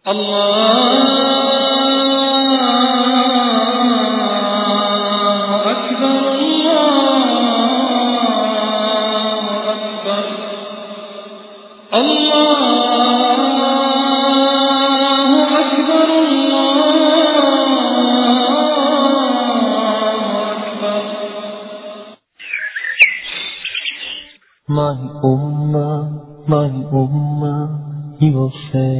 الله أكبر الله أكبر الله أكبر الله أكبر My Ummah, my Ummah, he will say,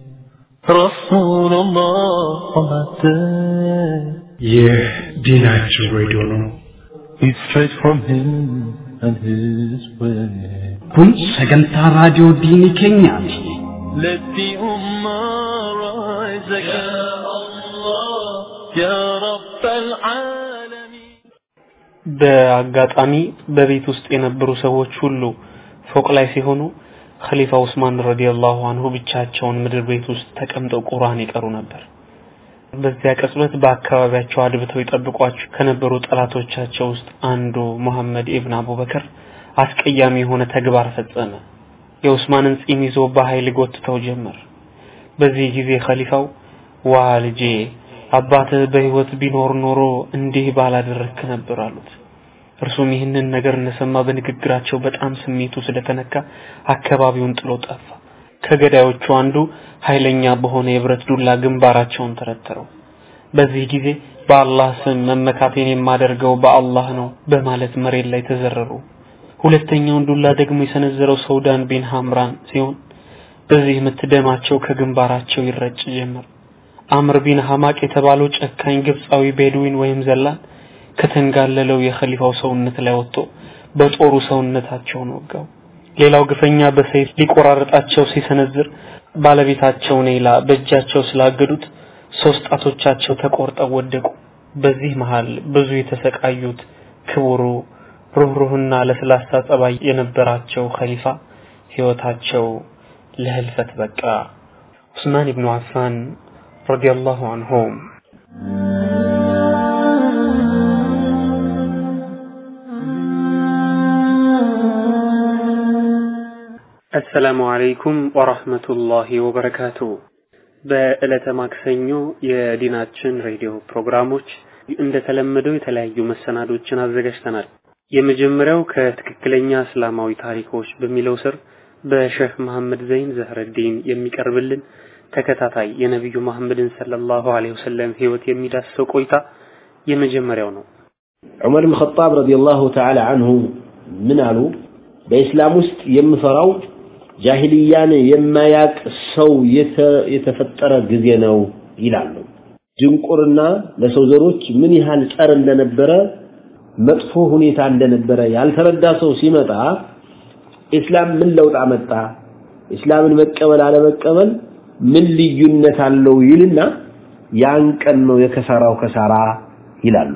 Rasulullah on that day. ይህ ዲናችን ሬዲዮ ነው። It's straight from him and his way. kun sagantaa raadiyoo diinii keenyaati Let the Ummah rise again. Ya Allah, Ya Rabb al-Alamin. በአጋጣሚ በቤት ውስጥ የነበሩ ሰዎች ሁሉ ፎቅ ላይ ሲሆኑ ኸሊፋ ዑስማን ረዲየላሁ አንሁ ብቻቸውን ምድር ቤት ውስጥ ተቀምጠው ቁርአን ይቀሩ ነበር። በዚያ ቅጽበት በአካባቢያቸው አድብተው ይጠብቋቸው ከነበሩ ጠላቶቻቸው ውስጥ አንዱ መሐመድ ኢብን አቡበከር አስቀያሚ የሆነ ተግባር ፈጸመ። የዑስማንን ጺም ይዞ በኃይል ጎትተው ጀመር። በዚህ ጊዜ ኸሊፋው ዋ ልጄ አባትህ በህይወት ቢኖር ኖሮ እንዲህ ባላደረግክ ነበር አሉት። እርሱም ይህንን ነገር እንደሰማ በንግግራቸው በጣም ስሜቱ ስለተነካ አካባቢውን ጥሎ ጠፋ። ከገዳዮቹ አንዱ ኃይለኛ በሆነ የብረት ዱላ ግንባራቸውን ተረተረው። በዚህ ጊዜ በአላህ ስም መመካቴን የማደርገው በአላህ ነው በማለት መሬት ላይ ተዘረሩ። ሁለተኛውን ዱላ ደግሞ የሰነዘረው ሰውዳን ቢን ሐምራን ሲሆን በዚህ ምት ደማቸው ከግንባራቸው ይረጭ ጀመር። አምር ቢን ሐማቅ የተባለው ጨካኝ ግብፃዊ ቤዱዊን ወይም ዘላን ከተንጋለለው የኸሊፋው ሰውነት ላይ ወጥቶ በጦሩ ሰውነታቸውን ወጋው። ሌላው ግፈኛ በሰይፍ ሊቆራረጣቸው ሲሰነዝር ባለቤታቸው ኔላ በእጃቸው ስላገዱት ሶስት ጣቶቻቸው ተቆርጠው ወደቁ። በዚህ መሃል ብዙ የተሰቃዩት ክቡሩ ሩህሩህና ለስላሳ ጸባይ የነበራቸው ኸሊፋ ህይወታቸው ለህልፈት በቃ። ዑስማን ኢብኑ አፋን ረዲየላሁ አንሁም አሰላሙ አለይኩም ወራህመቱላሂ ወበረካቱ። በዕለተ ማክሰኞ የዲናችን ሬዲዮ ፕሮግራሞች እንደተለመደው የተለያዩ መሰናዶችን አዘጋጅተናል። የመጀመሪያው ከትክክለኛ እስላማዊ ታሪኮች በሚለው ስር በሼህ መሐመድ ዘይን ዘህረዲን የሚቀርብልን ተከታታይ የነቢዩ መሐመድን ሰለላሁ ዐለይሂ ወሰለም ህይወት የሚዳስሰው ቆይታ የመጀመሪያው ነው። ዑመር ብን ኸጣብ ረዲየላሁ ተዓላ አንሁ ምን አሉ? በኢስላም ውስጥ የምፈራው ጃሂልያን የማያቅ ሰው የተፈጠረ ጊዜ ነው ይላሉ። ድንቁርና ለሰው ዘሮች ምን ያህል ጸር እንደነበረ መጥፎ ሁኔታ እንደነበረ ያልተረዳ ሰው ሲመጣ ኢስላም ምን ለውጥ አመጣ፣ ኢስላምን መቀበል አለመቀበል ምን ልዩነት አለው ይልና ያን ቀን ነው የከሳራው ከሳራ ይላሉ።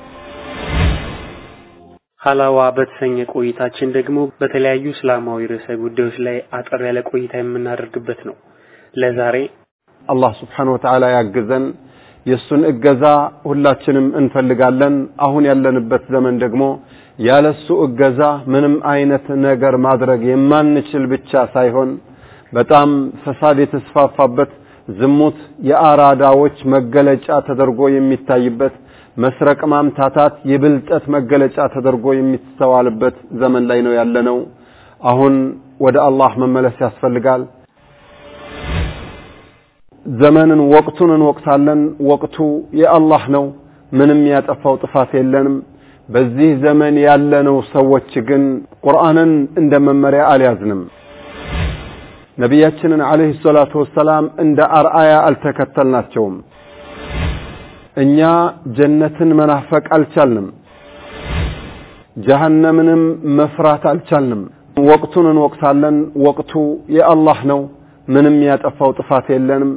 ሀላዋ በተሰኘ ቆይታችን ደግሞ በተለያዩ እስላማዊ ርዕሰ ጉዳዮች ላይ አጠር ያለ ቆይታ የምናደርግበት ነው። ለዛሬ አላህ ስብሓን ወተዓላ ያግዘን። የእሱን እገዛ ሁላችንም እንፈልጋለን። አሁን ያለንበት ዘመን ደግሞ ያለሱ እገዛ ምንም አይነት ነገር ማድረግ የማንችል ብቻ ሳይሆን በጣም ፈሳድ የተስፋፋበት ዝሙት የአራዳዎች መገለጫ ተደርጎ የሚታይበት መስረቅ ማምታታት የብልጠት መገለጫ ተደርጎ የሚስተዋልበት ዘመን ላይ ነው ያለነው። አሁን ወደ አላህ መመለስ ያስፈልጋል። ዘመንን ወቅቱን እንወቅታለን። ወቅቱ የአላህ ነው። ምንም ያጠፋው ጥፋት የለንም። በዚህ ዘመን ያለነው ሰዎች ግን ቁርአንን እንደ መመሪያ አልያዝንም። ነቢያችንን አለይሂ ሰላቱ ወሰላም እንደ አርአያ አልተከተልናቸውም። እኛ ጀነትን መናፈቅ አልቻልንም። ጀሃነምንም መፍራት አልቻልንም። ወቅቱን እንወቅታለን። ወቅቱ የአላህ ነው። ምንም ያጠፋው ጥፋት የለንም።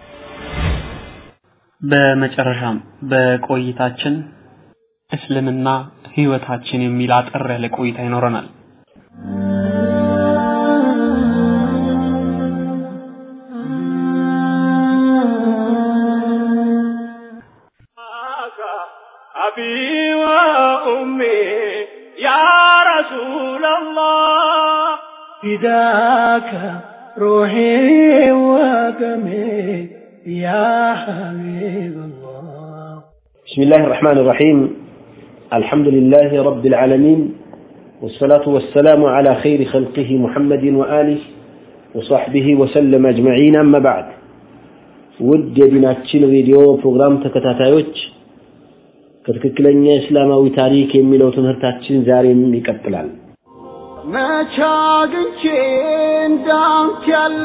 በመጨረሻም በቆይታችን እስልምና ህይወታችን የሚል አጠር ያለ ቆይታ ይኖረናል። أبي وأمي يا رسول الله فداك روحي ودمي يا حبيب الله بسم الله الرحمن الرحيم الحمد لله رب العالمين والصلاة والسلام على خير خلقه محمد وآله وصحبه وسلم أجمعين أما بعد ود የዲናችን ሬዲዮ ፕሮግራም ተከታታዮች ከትክክለኛ እስላማዊ ታሪክ የሚለው ትምህርታችን ዛሬም ይቀጥላል መቼ አግኝቼ እንዳንተ ያለ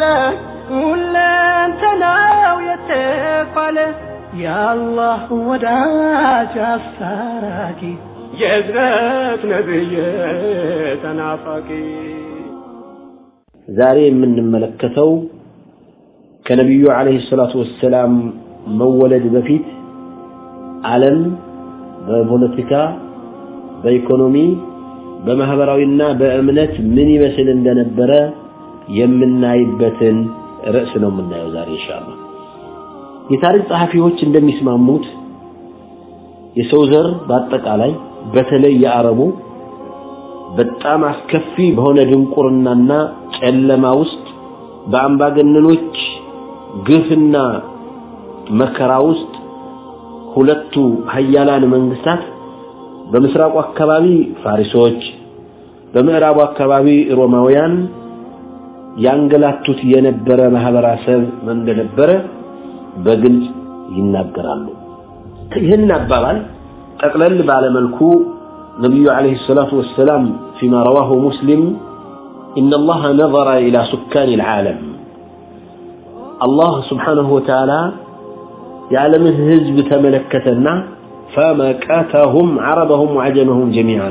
ሁለንተናው የተባለ የአላህ ወዳጅ አስታራቂ የእዝነት ነብይ ተናፋቂ ዛሬ የምንመለከተው ከነቢዩ ዓለይሂ ሰላቱ ወሰላም መወለድ በፊት ዓለም በፖለቲካ በኢኮኖሚ በማህበራዊና በእምነት ምን ይመስል እንደነበረ የምናይበትን ርዕስ ነው የምናየው ዛሬ ኢንሻአላህ። የታሪክ ጸሐፊዎች እንደሚስማሙት የሰው ዘር በአጠቃላይ በተለይ የአረቡ በጣም አስከፊ በሆነ ድንቁርናና ጨለማ ውስጥ በአምባገነኖች ግፍና መከራ ውስጥ ሁለቱ ሀያላን መንግስታት በምስራቁ አካባቢ ፋሪሶች በምዕራቡ አካባቢ ሮማውያን ያንገላቱት የነበረ ማህበረሰብ እንደነበረ በግልጽ ይናገራሉ። ይህን አባባል ጠቅለል ባለመልኩ ነቢዩ ዓለይሂ ሰላቱ ወሰላም ፊማ ረዋሁ ሙስሊም إن الله نظر إلى سكان العالم الله سبحانه وتعالى يعلم الهزب تملكتنا فمكتهم عربهم وعجمهم جميعا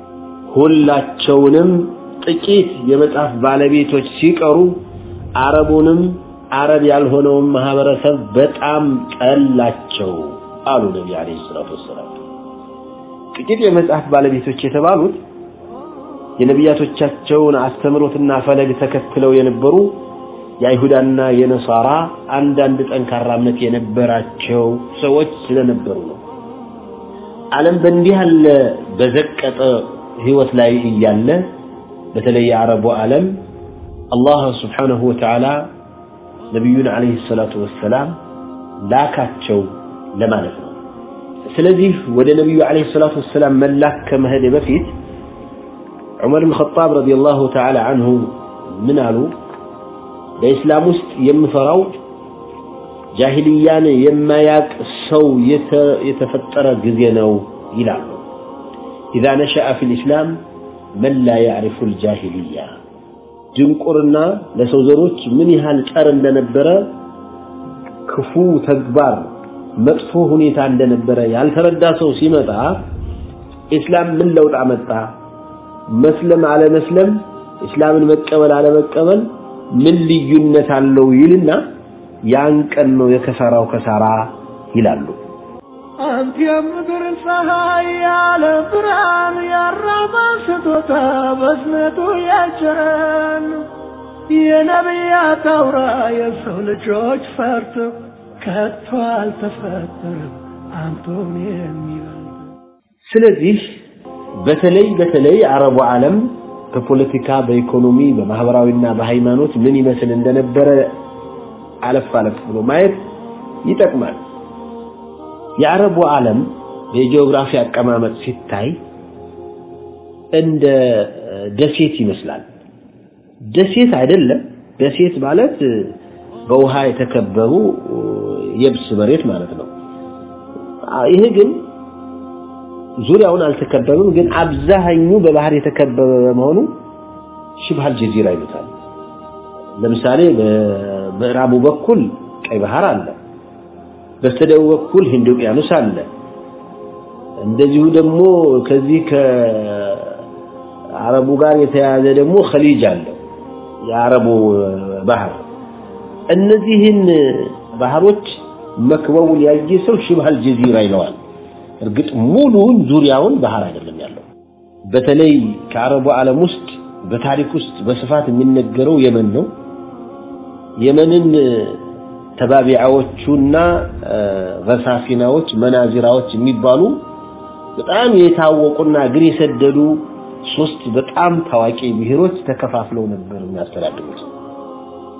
ሁላቸውንም ጥቂት የመጽሐፍ ባለቤቶች ሲቀሩ አረቡንም አረብ ያልሆነውን ማህበረሰብ በጣም ጠላቸው አሉ ነቢ አለይሂ ሰላቱ ወሰላም ጥቂት የመጽሐፍ ባለቤቶች የተባሉት የነቢያቶቻቸውን አስተምሮትና ፈለግ ተከትለው የነበሩ የአይሁዳና የነሳራ አንዳንድ ጠንካራ እምነት የነበራቸው ሰዎች ስለነበሩ ነው። ዓለም በእንዲህ ያለ በዘቀጠ ህይወት ላይ እያለ በተለይ የአረቡ ዓለም አላህ ስብሓነሁ ወተዓላ ነቢዩን ዓለይሂ ሰላቱ ወሰላም ላካቸው ለማለት ነው። ስለዚህ ወደ ነቢዩ ዓለይሂ ሰላቱ ወሰላም መላክ ከመሄድ በፊት ዑመር ብን ኸጣብ ረዲየላሁ ተዓላ አንሁ ምን አሉ? በኢስላም ውስጥ የምፈራው ጃሂልያን የማያቅ ሰው የተፈጠረ ጊዜ ነው ይላሉ። ኢዛ ነሸአ ፊል ኢስላም መን ላ ያዕሪፉ ልጃሂልያ ድንቁርና ለሰው ዘሮች ምን ያህል ጸር እንደነበረ ክፉ ተግባር መጥፎ ሁኔታ እንደነበረ ያልተረዳ ሰው ሲመጣ ኢስላም ምን ለውጥ አመጣ መስለም አለመስለም እስላምን መቀበል አለመቀበል ምን ልዩነት አለው ይልና ያን ቀን ነው የከሳራው ከሳራ ይላሉ። አንተ የምድር ፀሐይ ያለ ብርሃን ያራማ ስጦታ በዝነቱ ያቸረን የነቢያት አውራ የሰው ልጆች ፈርቶ ከቶ አልተፈጠረም አንቶን የሚበልጥ ስለዚህ በተለይ በተለይ አረቡ ዓለም በፖለቲካ በኢኮኖሚ በማህበራዊና በሃይማኖት ምን ይመስል እንደነበረ አለፍ አለፍ ብሎ ማየት ይጠቅማል። የአረቡ ዓለም የጂኦግራፊ አቀማመጥ ሲታይ እንደ ደሴት ይመስላል። ደሴት አይደለም። ደሴት ማለት በውሃ የተከበቡ የብስ መሬት ማለት ነው። ይሄ ግን ዙሪያውን አልተከበበም፣ ግን አብዛኛው በባህር የተከበበ በመሆኑ ሽብሃል ጀዚራ ይሉታል። ለምሳሌ በምዕራቡ በኩል ቀይ ባህር አለ፣ በስተደቡብ በኩል ህንድ ውቅያኖስ አለ። እንደዚሁ ደግሞ ከዚህ ከአረቡ ጋር የተያያዘ ደግሞ ኸሊጅ አለ፣ የአረቡ ባህር። እነዚህን ባህሮች መክበቡን ያየ ሰው ሽብሃል ጀዚራ ይለዋል። እርግጥ ሙሉውን ዙሪያውን ባህር አይደለም ያለው። በተለይ ከአረቡ ዓለም ውስጥ በታሪክ ውስጥ በስፋት የሚነገረው የመን ነው። የመንን ተባቢዓዎቹና ገሳፊናዎች መናዚራዎች የሚባሉ በጣም የታወቁና እግር የሰደዱ ሶስት በጣም ታዋቂ ብሔሮች ተከፋፍለው ነበር የሚያስተዳድሩት።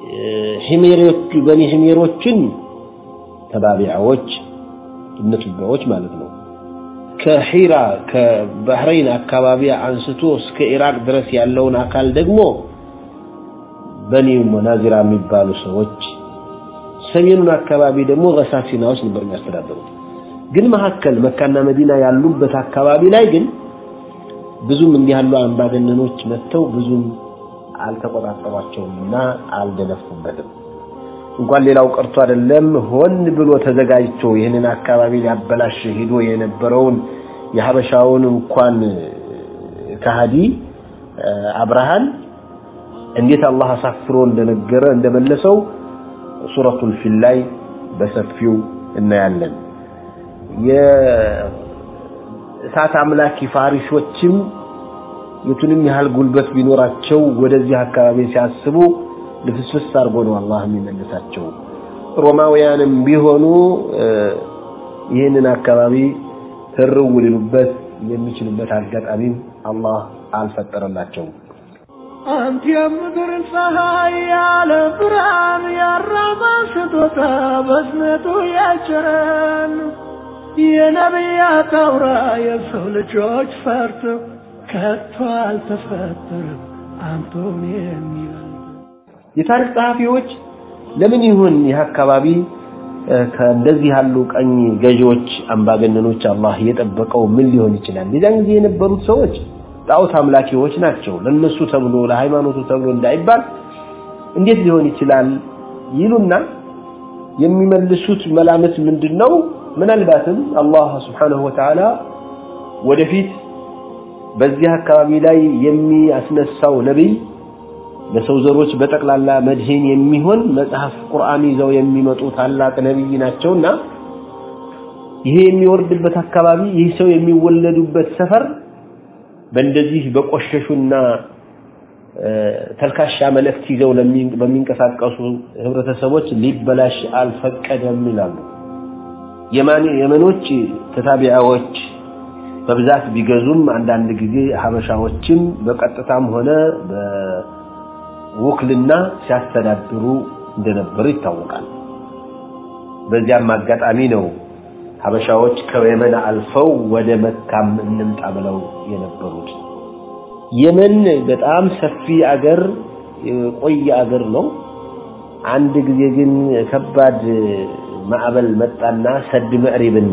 ሂሜሮቹ በኒ ሂሜሮችን ተባቢዓዎች እነቱባዎች ማለት ነው ከሒራ ከባህረይን አካባቢ አንስቶ እስከ ኢራቅ ድረስ ያለውን አካል ደግሞ በኒ ሙናዚራ የሚባሉ ሰዎች ሰሜኑን አካባቢ ደግሞ ገሳሲናዎች ነበር የሚያስተዳድሩት ግን መካከል መካና መዲና ያሉበት አካባቢ ላይ ግን ብዙም እንዲህ ያሉ አምባገነኖች መጥተው ብዙም አልተቆጣጠሯቸውምና አልደነፉበትም እንኳን ሌላው ቀርቶ አይደለም ሆን ብሎ ተዘጋጅቶ ይህንን አካባቢ ሊያበላሽ ሄዶ የነበረውን የሀበሻውን እንኳን ከሃዲ አብርሃን እንዴት አላህ አሳፍሮ እንደነገረ እንደመለሰው ሱረቱል ፊል ላይ በሰፊው እናያለን የእሳት አምላኪ ፋሪሶችም የቱንም ያህል ጉልበት ቢኖራቸው ወደዚህ አካባቢ ሲያስቡ ልፍስፍስ አድርጎ ነው አላህ የሚመልሳቸው ሮማውያንም ቢሆኑ ይህንን አካባቢ ትርው ሊሉበት የሚችሉበት አጋጣሚም አላህ አልፈጠረላቸውም አንተ የምድር ፀሐይ ያለ ብርሃን ያራማ ስጦታ በዝነቱ ያጭረን የነቢያት አውራ የሰው ልጆች ፈርቶ ከቶ አልተፈጠረም አንተን የሚበልጥ የታሪክ ጸሐፊዎች ለምን ይሁን ይህ አካባቢ ከእንደዚህ ያሉ ቀኝ ገዢዎች አምባገነኖች አላህ የጠበቀው ምን ሊሆን ይችላል የዛን ጊዜ የነበሩት ሰዎች ጣዖት አምላኪዎች ናቸው ለነሱ ተብሎ ለሃይማኖቱ ተብሎ እንዳይባል እንዴት ሊሆን ይችላል ይሉና የሚመልሱት መላምት ምንድነው ምናልባትም አላህ Subhanahu Wa Ta'ala ወደፊት በዚህ አካባቢ ላይ የሚያስነሳው ነብይ ለሰው ዘሮች በጠቅላላ መድህን የሚሆን መጽሐፍ ቁርአን ይዘው የሚመጡ ታላቅ ነብይ ናቸውና ይሄ የሚወርድበት አካባቢ ይህ ሰው የሚወለዱበት ሰፈር በእንደዚህ በቆሸሹና ተልካሻ መልእክት ይዘው በሚንቀሳቀሱ ህብረተሰቦች ሊበላሽ አልፈቀደም ይላሉ የመኖች ተታቢያዎች በብዛት ቢገዙም አንዳንድ ጊዜ ሀበሻዎችም በቀጥታም ሆነ በውክልና ሲያስተዳድሩ እንደነበሩ ይታወቃል በዚያም አጋጣሚ ነው ሀበሻዎች ከየመን አልፈው ወደ መካም እንምጣ ብለው የነበሩት የመን በጣም ሰፊ አገር የቆየ አገር ነው አንድ ጊዜ ግን ከባድ ማዕበል መጣና ሰድ ምዕሪብን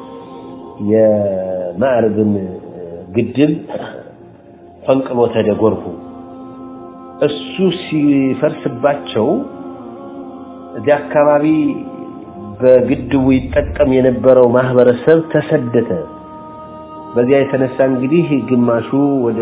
የማዕርብን ግድብ ፈንቅሎ ተደጎርኩ እሱ ሲፈርስባቸው እዚያ አካባቢ በግድቡ ይጠቀም የነበረው ማህበረሰብ ተሰደተ በዚያ የተነሳ እንግዲህ ግማሹ ወደ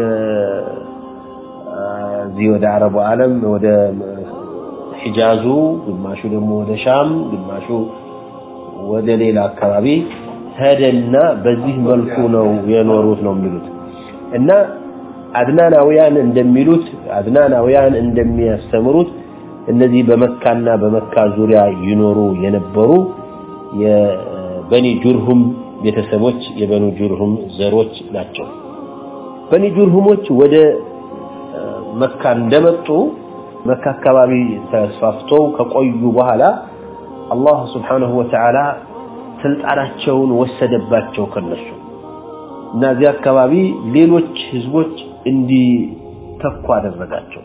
እዚህ ወደ አረቡ ዓለም ወደ ሒጃዙ ግማሹ ደግሞ ወደ ሻም ግማሹ ወደ ሌላ አካባቢ ሄደና በዚህ መልኩ ነው የኖሩት ነው የሚሉት እና አድናናውያን እንደሚሉት አድናናውያን እንደሚያስተምሩት እነዚህ በመካና በመካ ዙሪያ ይኖሩ የነበሩ የበኒ ጁርሁም ቤተሰቦች የበኑ ጁርሁም ዘሮች ናቸው በኒ ጁርሁሞች ወደ መካ እንደመጡ መካ አካባቢ ተስፋፍተው ከቆዩ በኋላ አላህ Subhanahu Wa Ta'ala ስልጣናቸውን ወሰደባቸው ከነሱ እና እዚህ አካባቢ ሌሎች ህዝቦች እንዲተኩ አደረጋቸው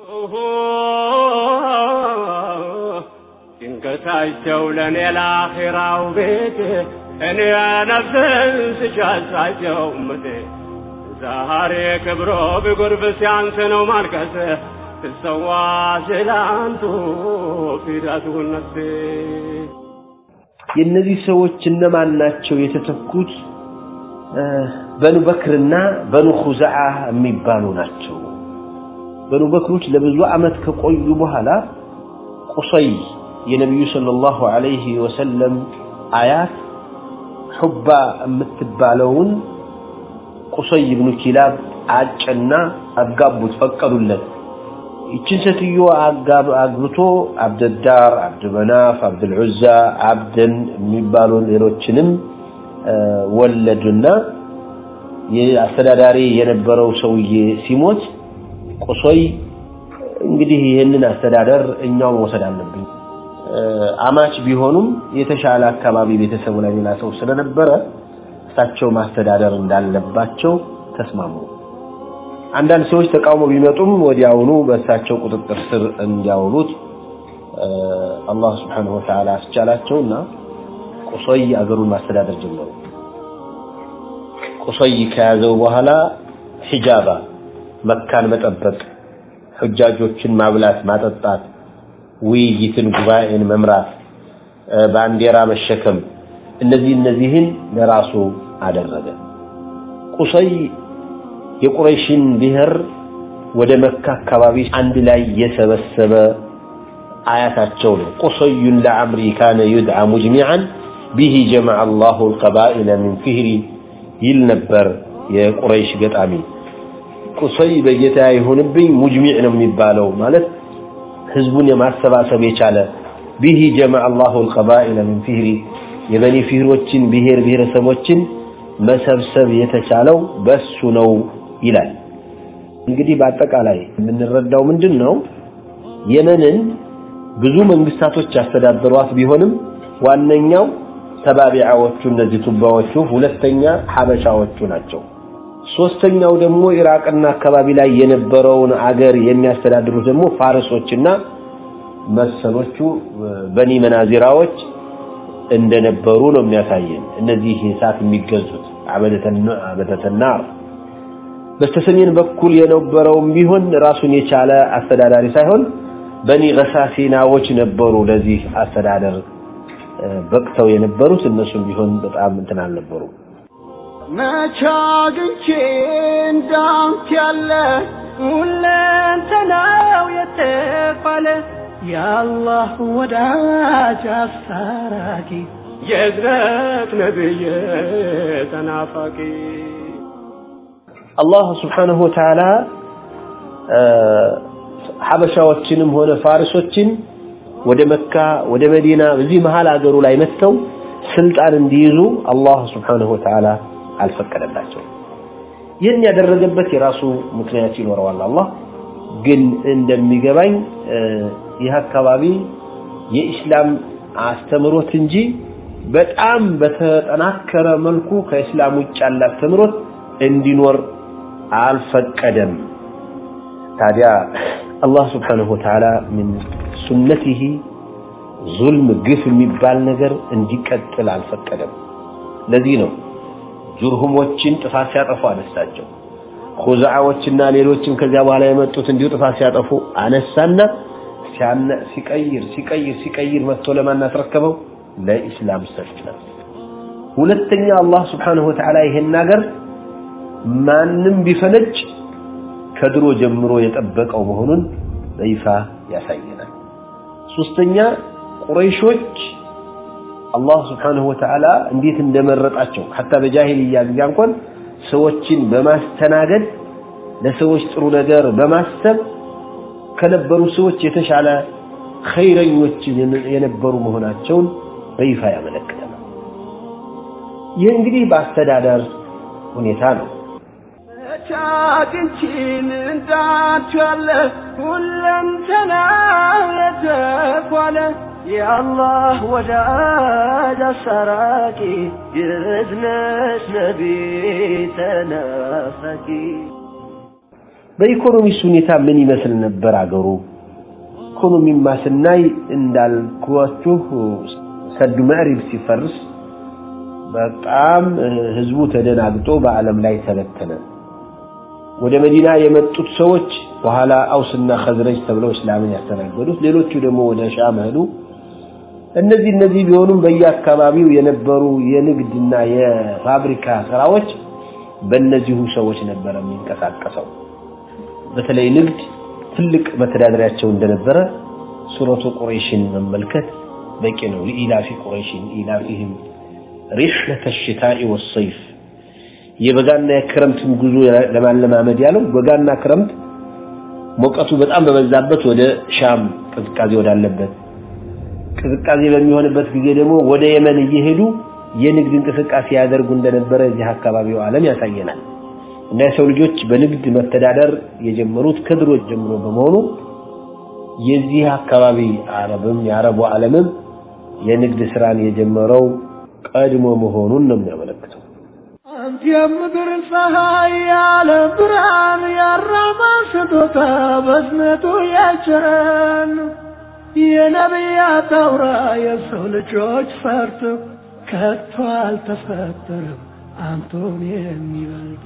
ጭንቀታቸው ለእኔ ለአኺራው ቤት እኔ ነፍስን ስሻሳቸው ምት ዛሬ ክብሮ ቢጎርብ ሲያንስ ነው ማልቀስ ትሰዋ ስላንቱ ፊዳቱን ነፍሴ የእነዚህ ሰዎች እነማን ናቸው የተተኩት በኑ በክርና በኑ ኹዛዓ የሚባሉ ናቸው በኑ በክሮች ለብዙ አመት ከቆዩ በኋላ ቁሰይ የነቢዩ ሰለላሁ ዐለይሂ ወሰለም አያት ሑባ የምትባለውን ቁሰይ ብኑ ኪላብ አጨና አጋቡት ፈቀዱለት ይችን ሴትዮ አግብቶ አብደዳር አብድመናፍ አብድልዑዛ አብደን የሚባሉ ሌሎችንም ወለዱና የአስተዳዳሪ የነበረው ሰውዬ ሲሞት ቁሶይ እንግዲህ ይህንን አስተዳደር እኛው መውሰድ አለብን። አማች ቢሆኑም የተሻለ አካባቢ ቤተሰቡ ላይ ሌላ ሰው ስለነበረ እሳቸው ማስተዳደር እንዳለባቸው ተስማሙ። አንዳንድ ሰዎች ተቃውሞ ቢመጡም ወዲያውኑ በእሳቸው ቁጥጥር ስር እንዲያውሉት አላህ ስብሓነሁ ወተዓላ አስቻላቸውና ቁሶይ አገሩን ማስተዳደር ጀመሩ። ቁሶይ ከያዘው በኋላ ሒጃባ መካን መጠበቅ፣ ሑጃጆችን ማብላት ማጠጣት፣ ውይይትን ጉባኤን መምራት፣ ባንዲራ መሸከም እነዚህ እነዚህን ለራሱ አደረገ። ቁሰይ የቁረይሽን ብሔር ወደ መካ አካባቢ አንድ ላይ የሰበሰበ አያታቸው ነው። ቁሰዩን ለዐምሪ ካነ ዩድዓ ሙጅሚዓን ቢሂ ጀመዐ አላሁ አልቀባኢለ ሚን ፊህሪ ይል ነበር የቁረይሽ ገጣሚ። ቁሰይ በጌታ ይሁንብኝ ሙጅሚዕ ነው የሚባለው ማለት ህዝቡን የማሰባሰብ የቻለ ቢሂ ጀመዐ አላሁ አልቀባኢለ ሚን ፊህሪ የበኒ ፊህሮችን ብሔር ብሔረሰቦችን መሰብሰብ የተቻለው በሱ ነው ይላል። እንግዲህ በአጠቃላይ የምንረዳው ምንድን ነው? የመንን ብዙ መንግስታቶች ያስተዳደሯት ቢሆንም ዋነኛው ተባቢዓዎቹ እነዚህ ቱባዎቹ፣ ሁለተኛ ሐበሻዎቹ ናቸው። ሶስተኛው ደግሞ ኢራቅና አካባቢ ላይ የነበረውን አገር የሚያስተዳድሩት ደግሞ ፋርሶችና መሰሎቹ በኒ መናዚራዎች እንደነበሩ ነው የሚያሳየን። እነዚህ እሳት የሚገዙት አበደተናር በስተሰሜን በኩል የነበረውም ቢሆን ራሱን የቻለ አስተዳዳሪ ሳይሆን በኒ ገሳሲናዎች ነበሩ ለዚህ አስተዳደር በቅተው የነበሩት እነሱም ቢሆን በጣም እንትን አልነበሩ። መቻ አግኝቼ እንዳንተ ያለ ሁለንተናው የተባለ የአላህ ወዳጅ አስታራቂ የእዝነት ነብይ ተናፋቂ አላህ ስብሓነሁ ወተዓላ ሐበሻዎችንም ሆነ ፋርሶችን ወደ መካ ወደ መዲና በዚህ መሃል አገሩ ላይ መጥተው ስልጣን እንዲይዙ አላህ ስብሓነሁ ወተዓላ አልፈቀደላቸው። ይህን ያደረገበት የራሱ ምክንያት ይኖረዋል። አላህ ግን እንደሚገባኝ ይህ አካባቢ የኢስላም አስተምሮት እንጂ በጣም በተጠናከረ መልኩ ከእስላም ውጭ ያለ አስተምሮት እንዲኖር አልፈቀደም። ታዲያ አላህ ስብሓነሁ ወተዓላ ምን ሱነቲሂ ዙልም፣ ግፍ የሚባል ነገር እንዲቀጥል አልፈቀደም። ለዚህ ነው ጁርሁሞችን ጥፋት ሲያጠፉ አነሳቸው። ኹዛዓዎችና ሌሎችም ከዚያ በኋላ የመጡት እንዲሁ ጥፋት ሲያጠፉ አነሳና ሲቀይር ሲቀይር ሲቀይር መጥቶ ለማን አስረከበው? ለኢስላም ሰጠ። ሁለተኛ አላህ ስብሓነሁ ወተዓላ ይሄን ነገር ማንም ቢፈነጭ ከድሮ ጀምሮ የጠበቀው መሆኑን በይፋ ያሳየናል። ሶስተኛ ቁረይሾች አላህ ስብሓነሁ ወተዓላ እንዴት እንደመረጣቸው ሐታ በጃሂልያ ጊዜ እንኳን ሰዎችን በማስተናገድ ለሰዎች ጥሩ ነገር በማሰብ ከነበሩ ሰዎች የተሻለ ኸይረኞች የነበሩ መሆናቸውን በይፋ ያመለክተናል። ይህ እንግዲህ በአስተዳደር ሁኔታ ነው። ቻግንቺን እንዳንቺ ያለ ሁለንተና የተኳለ የአላህ ወዳጅ አሳራቂ የእዝነት ነቢ ተናፋቂ በኢኮኖሚስ ሁኔታ ምን ይመስል ነበር አገሩ? ኢኮኖሚማ ስናይ እንዳልኳችሁ ሰዱ መዕሪብ ሲፈርስ በጣም ህዝቡ ተደናግጦ በዓለም ላይ ተበተነ። ወደ መዲና የመጡት ሰዎች በኋላ አውስና ኸዝረጅ ተብለው እስላምን ያስተናገዱት፣ ሌሎቹ ደግሞ ወደ ሻም ሄዱ። እነዚህ እነዚህ ቢሆኑም በየአካባቢው የነበሩ የንግድና የፋብሪካ ስራዎች በእነዚሁ ሰዎች ነበር የሚንቀሳቀሰው። በተለይ ንግድ ትልቅ መተዳደሪያቸው እንደነበረ ሱረቱ ቁረይሽን መመልከት በቂ ነው። ለኢላፊ ቁረይሽን ኢላፊህም ሪሕለተ ሽታኢ ወሰይፍ የበጋና የክረምትን ጉዞ ለማለማመድ ያለው በጋና ክረምት ሙቀቱ በጣም በበዛበት ወደ ሻም ቅዝቃዜ ወዳለበት ቅዝቃዜ በሚሆንበት ጊዜ ደግሞ ወደ የመን እየሄዱ የንግድ እንቅስቃሴ ያደርጉ እንደነበረ እዚህ አካባቢው ዓለም ያሳየናል። እና የሰው ልጆች በንግድ መተዳደር የጀመሩት ከድሮ ጀምሮ በመሆኑ የዚህ አካባቢ አረብም የአረቡ ዓለምም የንግድ ስራን የጀመረው ቀድሞ መሆኑን ነው የሚያመለክተው። አንተ የምድር ፀሐይ ያለ ብርሃን ያራማ ስጦታ በዝነቱ ያቸረን የነቢያት አውራ የሰው ልጆች ፈርቶ ከቶ አልተፈጠረም አንቶን የሚበልጥ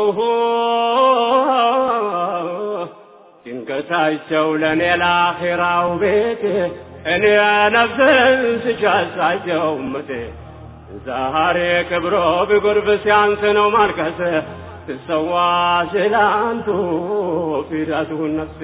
ድንገታቸው ለእኔ ለአኼራው ቤቴ እኔ ነፍስን ስሻሳቸው ምቴ ዛሬ ክብሮ ቢጎርፍ ሲያንስ ነው ማልቀስ ትሰዋ ስላንቱ ፊዳቱን ነፍሴ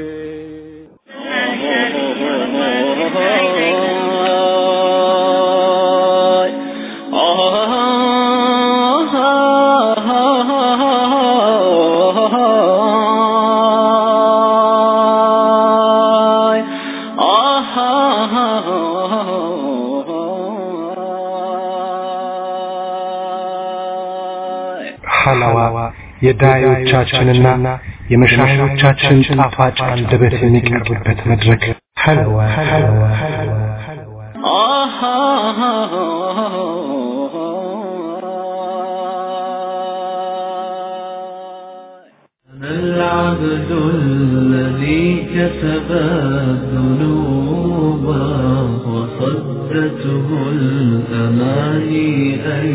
ሐላዋ የዳዮቻችንና የመሻሾቻችን ጣፋጭ አንደበት የሚቀርብበት መድረክ ሐለዋ ሐለዋ أنا العبد الذي كسب الذنوب وصدته الأماني أن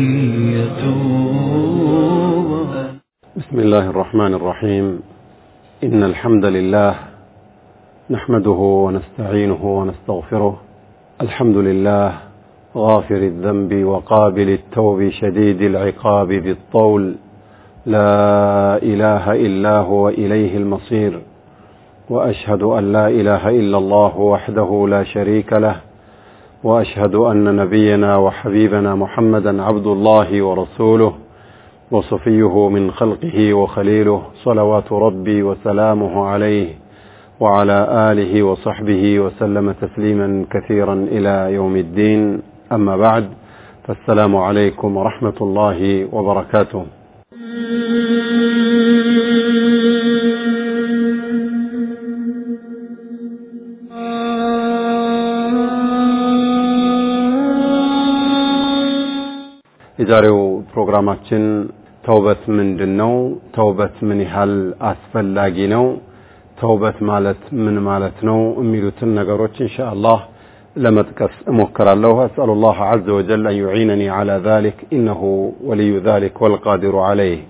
يتوب بسم الله الرحمن الرحيم إن الحمد لله نحمده ونستعينه ونستغفره الحمد لله غافر الذنب وقابل التوب شديد العقاب بالطول لا إله إلا هو إليه المصير وأشهد أن لا إله إلا الله وحده لا شريك له وأشهد أن نبينا وحبيبنا محمدا عبد الله ورسوله وصفيه من خلقه وخليله صلوات ربي وسلامه عليه وعلى آله وصحبه وسلم تسليما كثيرا إلى يوم الدين أما بعد فالسلام عليكم ورحمة الله وبركاته የዛሬው ፕሮግራማችን ተውበት ምንድን ነው? ተውበት ምን ያህል አስፈላጊ ነው? ተውበት ማለት ምን ማለት ነው? የሚሉትን ነገሮች ኢንሻአላህ ለመጥቀስ እሞክራለሁ። አስአሉላህ ዐዘ ወጀል አን ዩዒነኒ ዐላ ዛሊክ ኢነሁ ወልዩ ዛሊክ ወልቃዲሩ ዐለይህ።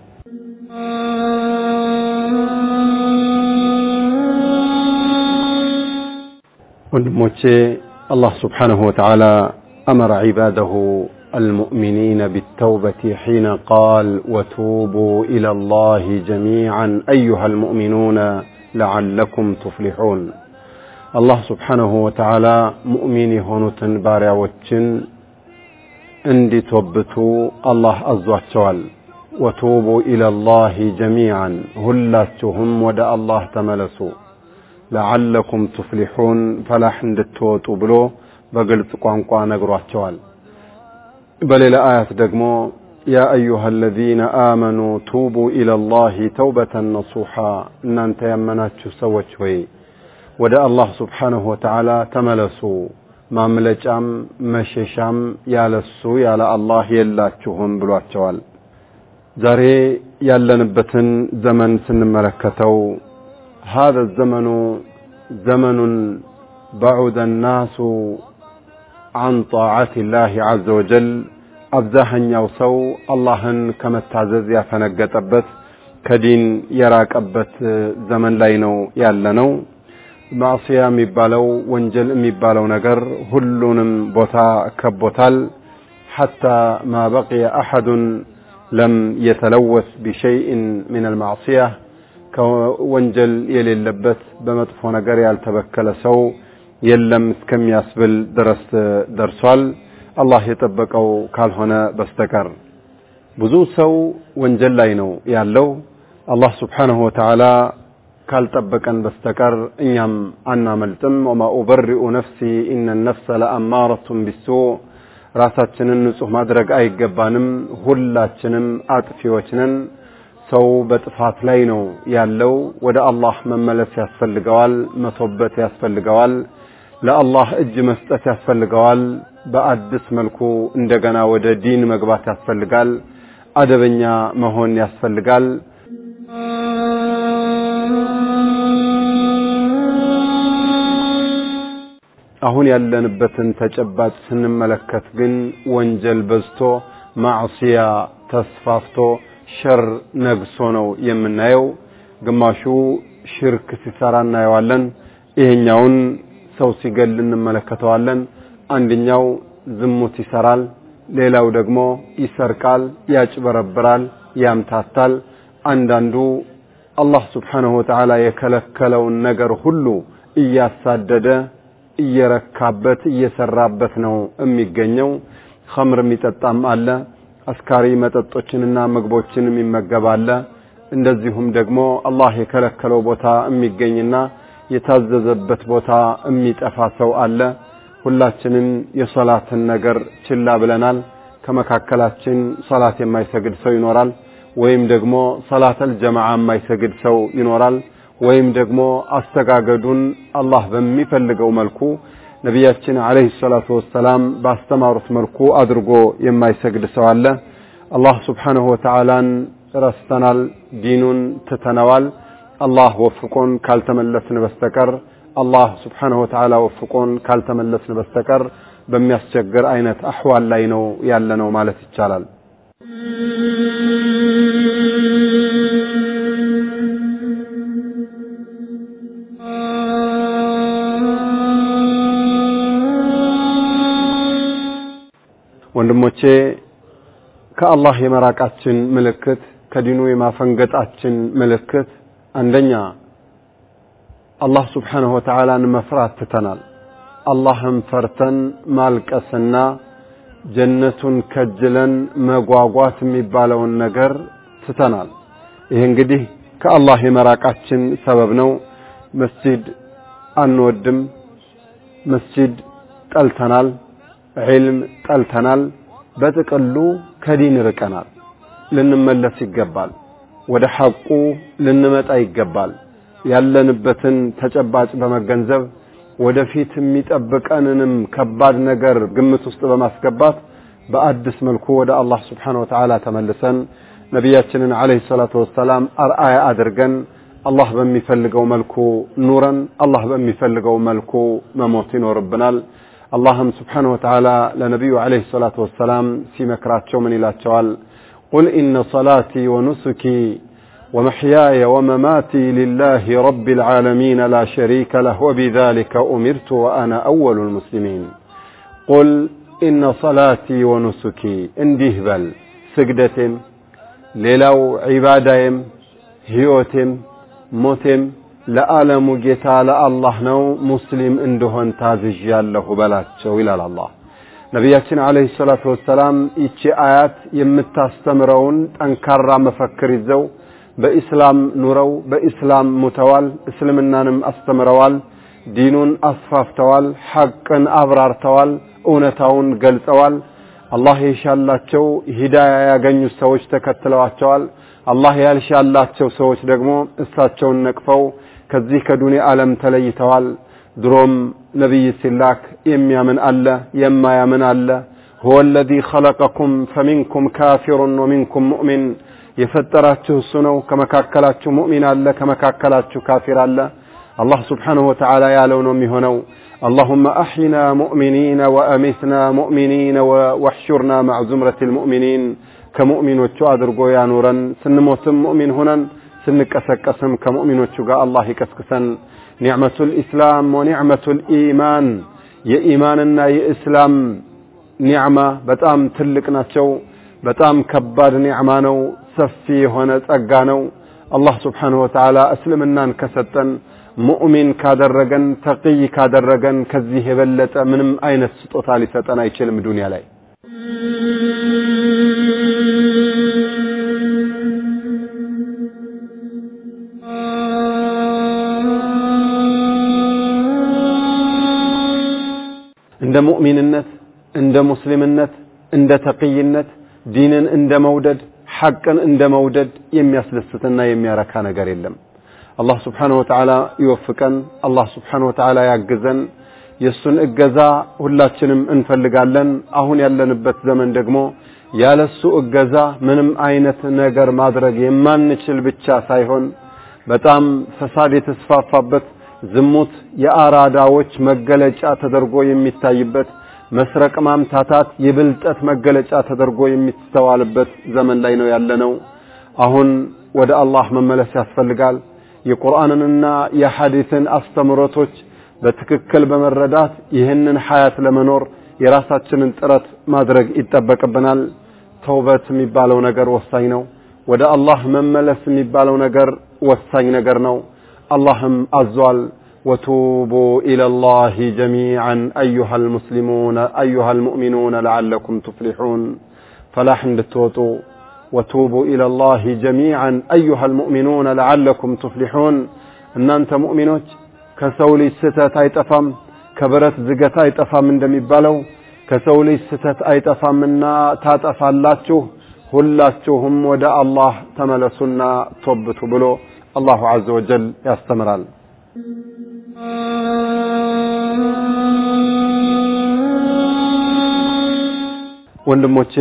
ወንድሞቼ አላህ ስብሓነሁ ወተዓላ أمر عباده المؤمنين بالتوبة حين قال وتوبوا إلى الله جميعا أيها المؤمنون لعلكم تفلحون الله سبحانه وتعالى مؤمن هونتن باريا وچن اندي توبتو الله أزواتشوال وتوبوا إلى الله جميعا هلاتهم ودى الله تملسوا لعلكم تفلحون فلاح اندتوتو بلو በግልጽ ቋንቋ ነግሯቸዋል። በሌላ አያት ደግሞ ያ አዩሃ አለዚነ አመኑ ቱቡ ኢለላሂ ተውበተን ነሱሓ እናንተ ያመናችሁ ሰዎች ሆይ ወደ አላህ ስብሓንሁ ወተዓላ ተመለሱ ማምለጫም መሸሻም ያለሱ ያለ አላህ የላችሁም ብሏቸዋል። ዛሬ ያለንበትን ዘመን ስንመለከተው هذا الزمن زمن بعد الناس عن طاعة الله عز وجل አብዛኛው ሰው አላህን ከመታዘዝ ያፈነገጠበት ከዲን የራቀበት ዘመን ላይ ነው ያለነው። ማዕሲያ የሚባለው ወንጀል የሚባለው ነገር ሁሉንም ቦታ ከቦታል። ሐታ ማ በቂየ አሐዱን ለም የተለወስ ቢሸይእን ምን አልማዕሲያ ከወንጀል የሌለበት በመጥፎ ነገር ያልተበከለ ሰው የለም እስከሚያስብል ድረስ ደርሷል። አላህ የጠበቀው ካልሆነ በስተቀር ብዙ ሰው ወንጀል ላይ ነው ያለው። አላህ ስብሓንሁ ወተዓላ ካልጠበቀን በስተቀር እኛም አናመልጥም። ወማ ኡበሪኡ ነፍሲ ኢነ ነፍሰ ለአማረቱን ቢሱእ ራሳችንን ንጹህ ማድረግ አይገባንም። ሁላችንም አጥፊዎች ነን። ሰው በጥፋት ላይ ነው ያለው። ወደ አላህ መመለስ ያስፈልገዋል፣ መቶበት ያስፈልገዋል፣ ለአላህ እጅ መስጠት ያስፈልገዋል። በአዲስ መልኩ እንደገና ወደ ዲን መግባት ያስፈልጋል። አደበኛ መሆን ያስፈልጋል። አሁን ያለንበትን ተጨባጭ ስንመለከት ግን ወንጀል በዝቶ ማዕሲያ ተስፋፍቶ ሸር ነግሶ ነው የምናየው። ግማሹ ሽርክ ሲሰራ እናየዋለን። ይሄኛውን ሰው ሲገል እንመለከተዋለን። አንደኛው ዝሙት ይሰራል፣ ሌላው ደግሞ ይሰርቃል፣ ያጭበረብራል፣ ያምታታል። አንዳንዱ አላህ ስብሓነሁ ወተዓላ የከለከለውን ነገር ሁሉ እያሳደደ እየረካበት እየሰራበት ነው የሚገኘው። ኸምር የሚጠጣም አለ፣ አስካሪ መጠጦችንና ምግቦችን የሚመገብ አለ። እንደዚሁም ደግሞ አላህ የከለከለው ቦታ የሚገኝና የታዘዘበት ቦታ የሚጠፋ ሰው አለ። ሁላችንም የሶላትን ነገር ችላ ብለናል። ከመካከላችን ሶላት የማይሰግድ ሰው ይኖራል፣ ወይም ደግሞ ሶላተል ጀማዓ የማይሰግድ ሰው ይኖራል። ወይም ደግሞ አስተጋገዱን አላህ በሚፈልገው መልኩ ነቢያችን አለይሂ ሰላቱ ወሰላም ባስተማሩት መልኩ አድርጎ የማይሰግድ ሰው አለ። አላህ ስብሓነሁ ወተዓላን ረስተናል፣ ዲኑን ትተነዋል። አላህ ወፍቆን ካልተመለስን በስተቀር አላህ ስብሓነሁ ወተዓላ ወፍቆን ካልተመለስን በስተቀር በሚያስቸግር አይነት አህዋል ላይ ነው ያለነው ማለት ይቻላል። ወንድሞቼ ከአላህ የመራቃችን ምልክት ከዲኑ የማፈንገጣችን ምልክት አንደኛ አላህ ስብሓንሁ ወተዓላን መፍራት ትተናል። አላህን ፈርተን ማልቀስና ጀነቱን ከጅለን መጓጓት የሚባለውን ነገር ትተናል። ይህ እንግዲህ ከአላህ የመራቃችን ሰበብ ነው። መስጂድ አንወድም፣ መስጂድ ጠልተናል፣ ዒልም ጠልተናል። በጥቅሉ ከዲን ርቀናል። ልንመለስ ይገባል። ወደ ሐቁ ልንመጣ ይገባል። ያለንበትን ተጨባጭ በመገንዘብ ወደፊት የሚጠብቀንንም ከባድ ነገር ግምት ውስጥ በማስገባት በአዲስ መልኩ ወደ አላህ ስብሓነሁ ወተዓላ ተመልሰን ነቢያችንን ዓለይሂ ሰላቱ ወሰላም አርአያ አድርገን አላህ በሚፈልገው መልኩ ኑረን አላህ በሚፈልገው መልኩ መሞት ይኖርብናል። አላህም ስብሓነሁ ወተዓላ ለነቢዩ ዓለይሂ ሰላቱ ወሰላም ሲመክራቸው ምን ይላቸዋል? ቁል ኢነ ሰላቲ ወኑሱኪ ومحياي ومماتي لله رب العالمين لا شريك له وبذلك أمرت وأنا أول المسلمين قل إن صلاتي ونسكي انديه بل سجدتم ሌላው ዒባዳዬም ህይወቴም ሞቴም ለዓለሙ ጌታ ለአላህ ነው ሙስሊም እንደሆን ታዝዣለሁ በላቸው ይላል አላህ ነቢያችን አለይሂ ሰላቱ ወሰላም ይቺ አያት የምታስተምረውን ጠንካራ መፈክር ይዘው በኢስላም ኑረው በኢስላም ሙተዋል እስልምናንም አስተምረዋል ዲኑን አስፋፍተዋል ሐቅን አብራርተዋል እውነታውን ገልጸዋል አላህ የሻላቸው ሂዳያ ያገኙ ሰዎች ተከትለዋቸዋል አላህ ያልሻላቸው ሰዎች ደግሞ እሳቸውን ነቅፈው ከዚህ ከዱንያ ዓለም ተለይተዋል ድሮም ነቢይ ሲላክ የሚያምን አለ የማያምን አለ هو الذي خلقكم فمنكم كافر ومنكم مؤمن የፈጠራችሁ እሱ ነው ከመካከላችሁ ሙእሚን አለ ከመካከላችሁ ካፊር አለ አላህ ስብሓንሁ ወተዓላ ያለው ነው የሚሆነው اللهم أحينا مؤمنين وأمتنا مؤمنين واحشرنا مع زمرة المؤمنين كمؤمن وتشادرقو يا نورا سنموتم مؤمن هنا سنكسكسم كمؤمن وتشقى الله كسكسن نعمة الإسلام ونعمة الإيمان يا إيماننا يا إسلام نعمة بتام تلقنا شو በጣም ከባድ ኒዕማ ነው ሰፊ የሆነ ጸጋ ነው አላህ ስብሓንሁ ወተዓላ እስልምናን ከሰጠን ሙእሚን ካደረገን ተቅይ ካደረገን ከዚህ የበለጠ ምንም አይነት ስጦታ ሊሰጠን አይችልም ዱንያ ላይ እንደ ሙእሚንነት እንደ ሙስሊምነት እንደ ተቅይነት ዲንን እንደ መውደድ ሐቅን እንደ መውደድ የሚያስደስትና የሚያረካ ነገር የለም። አላህ ስብሓነሁ ወተዓላ ይወፍቀን። አላህ ስብሓነሁ ወተዓላ ያግዘን። የእሱን እገዛ ሁላችንም እንፈልጋለን። አሁን ያለንበት ዘመን ደግሞ ያለሱ እገዛ ምንም አይነት ነገር ማድረግ የማንችል ብቻ ሳይሆን በጣም ፈሳድ የተስፋፋበት ዝሙት የአራዳዎች መገለጫ ተደርጎ የሚታይበት መስረቅ ማምታታት የብልጠት መገለጫ ተደርጎ የሚስተዋልበት ዘመን ላይ ነው ያለነው። አሁን ወደ አላህ መመለስ ያስፈልጋል። የቁርአንንና የሐዲስን አስተምሮቶች በትክክል በመረዳት ይህንን ሐያት ለመኖር የራሳችንን ጥረት ማድረግ ይጠበቅብናል። ተውበት የሚባለው ነገር ወሳኝ ነው። ወደ አላህ መመለስ የሚባለው ነገር ወሳኝ ነገር ነው። አላህም አዟል። ወቱቡ ኢለላሂ ጀሚዓን አዩሃ ልሙስሊሙን አዩሃ ልሙእሚኑን ለዓለኩም ቱፍሊሑን ፈላሕ እንድትወጡ ወቱቡ ኢለላሂ ጀሚዓን አዩሃ ልሙእሚኑን ለዓለኩም ቱፍሊሑን እናንተ ሙእሚኖች ከሰው ልጅ ስህተት አይጠፋም፣ ከብረት ዝገት አይጠፋም እንደሚባለው ከሰው ልጅ ስህተት አይጠፋምና ታጠፋላችሁ፣ ሁላችሁም ወደ አላህ ተመለሱና ቶብቱ ብሎ አላሁ ዐዘ ወጀል ያስተምራል። ወንድሞቼ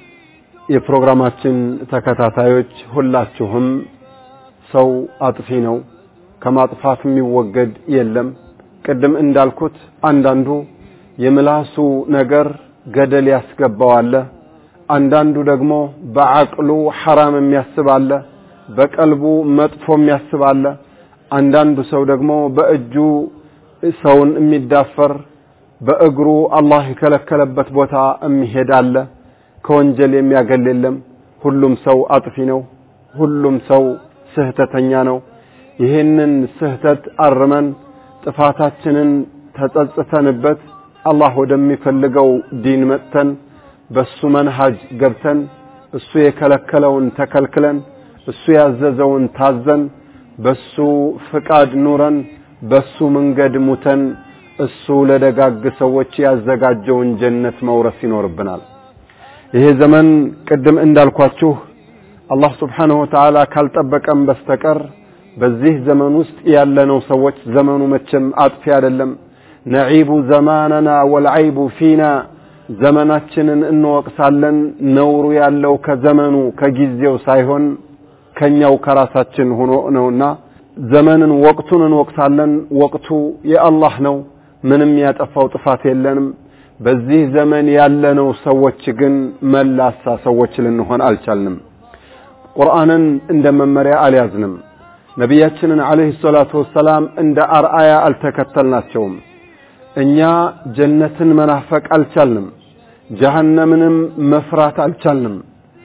የፕሮግራማችን ተከታታዮች ሁላችሁም ሰው አጥፊ ነው፣ ከማጥፋት የሚወገድ የለም። ቅድም እንዳልኩት አንዳንዱ የምላሱ ነገር ገደል ያስገባዋለ፣ አንዳንዱ ደግሞ በዐቅሉ ሐራም የሚያስብ አለ፣ በቀልቡ መጥፎ የሚያስብ አለ። አንዳንዱ ሰው ደግሞ በእጁ ሰውን የሚዳፈር በእግሩ አላህ የከለከለበት ቦታ የሚሄድ አለ። ከወንጀል የሚያገል የለም። ሁሉም ሰው አጥፊ ነው። ሁሉም ሰው ስህተተኛ ነው። ይህንን ስህተት አርመን ጥፋታችንን ተጸጽተንበት አላህ ወደሚፈልገው ዲን መጥተን በሱ መንሃጅ ገብተን እሱ የከለከለውን ተከልክለን እሱ ያዘዘውን ታዘን በሱ ፍቃድ ኑረን በሱ መንገድ ሙተን እሱ ለደጋግ ሰዎች ያዘጋጀውን ጀነት መውረስ ይኖርብናል። ይሄ ዘመን ቅድም እንዳልኳችሁ አላህ ስብሓንሁ ወተዓላ ካልጠበቀም በስተቀር በዚህ ዘመን ውስጥ ያለነው ሰዎች ዘመኑ መቼም አጥፊ አይደለም። ነዒቡ ዘማነና ወልዐይቡ ፊና ዘመናችንን እንወቅሳለን። ነውሩ ያለው ከዘመኑ ከጊዜው ሳይሆን ከኛው ከራሳችን ሆኖ ነውና ዘመንን ወቅቱን እንወቅሳለን። ወቅቱ የአላህ ነው። ምንም ያጠፋው ጥፋት የለንም። በዚህ ዘመን ያለነው ሰዎች ግን መላሳ ሰዎች ልንሆን አልቻልንም። ቁርአንን እንደ መመሪያ አልያዝንም። ነቢያችንን ዓለይሂ ሰላቱ ወሰላም እንደ አርአያ አልተከተልናቸውም። እኛ ጀነትን መናፈቅ አልቻልንም። ጀሃነምንም መፍራት አልቻልንም።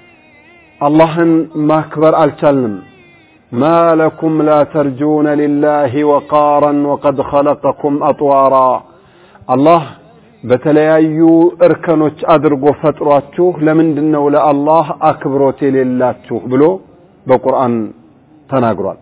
አላህን ማክበር አልቻልንም። ما لكم لا ترجون لله وقارا وقد خلقكم أطوارا الله በተለያዩ እርከኖች አድርጎ ፈጥሯችሁ ለምንድን ነው ለአላህ አክብሮት የሌላችሁ ብሎ በቁርአን ተናግሯል።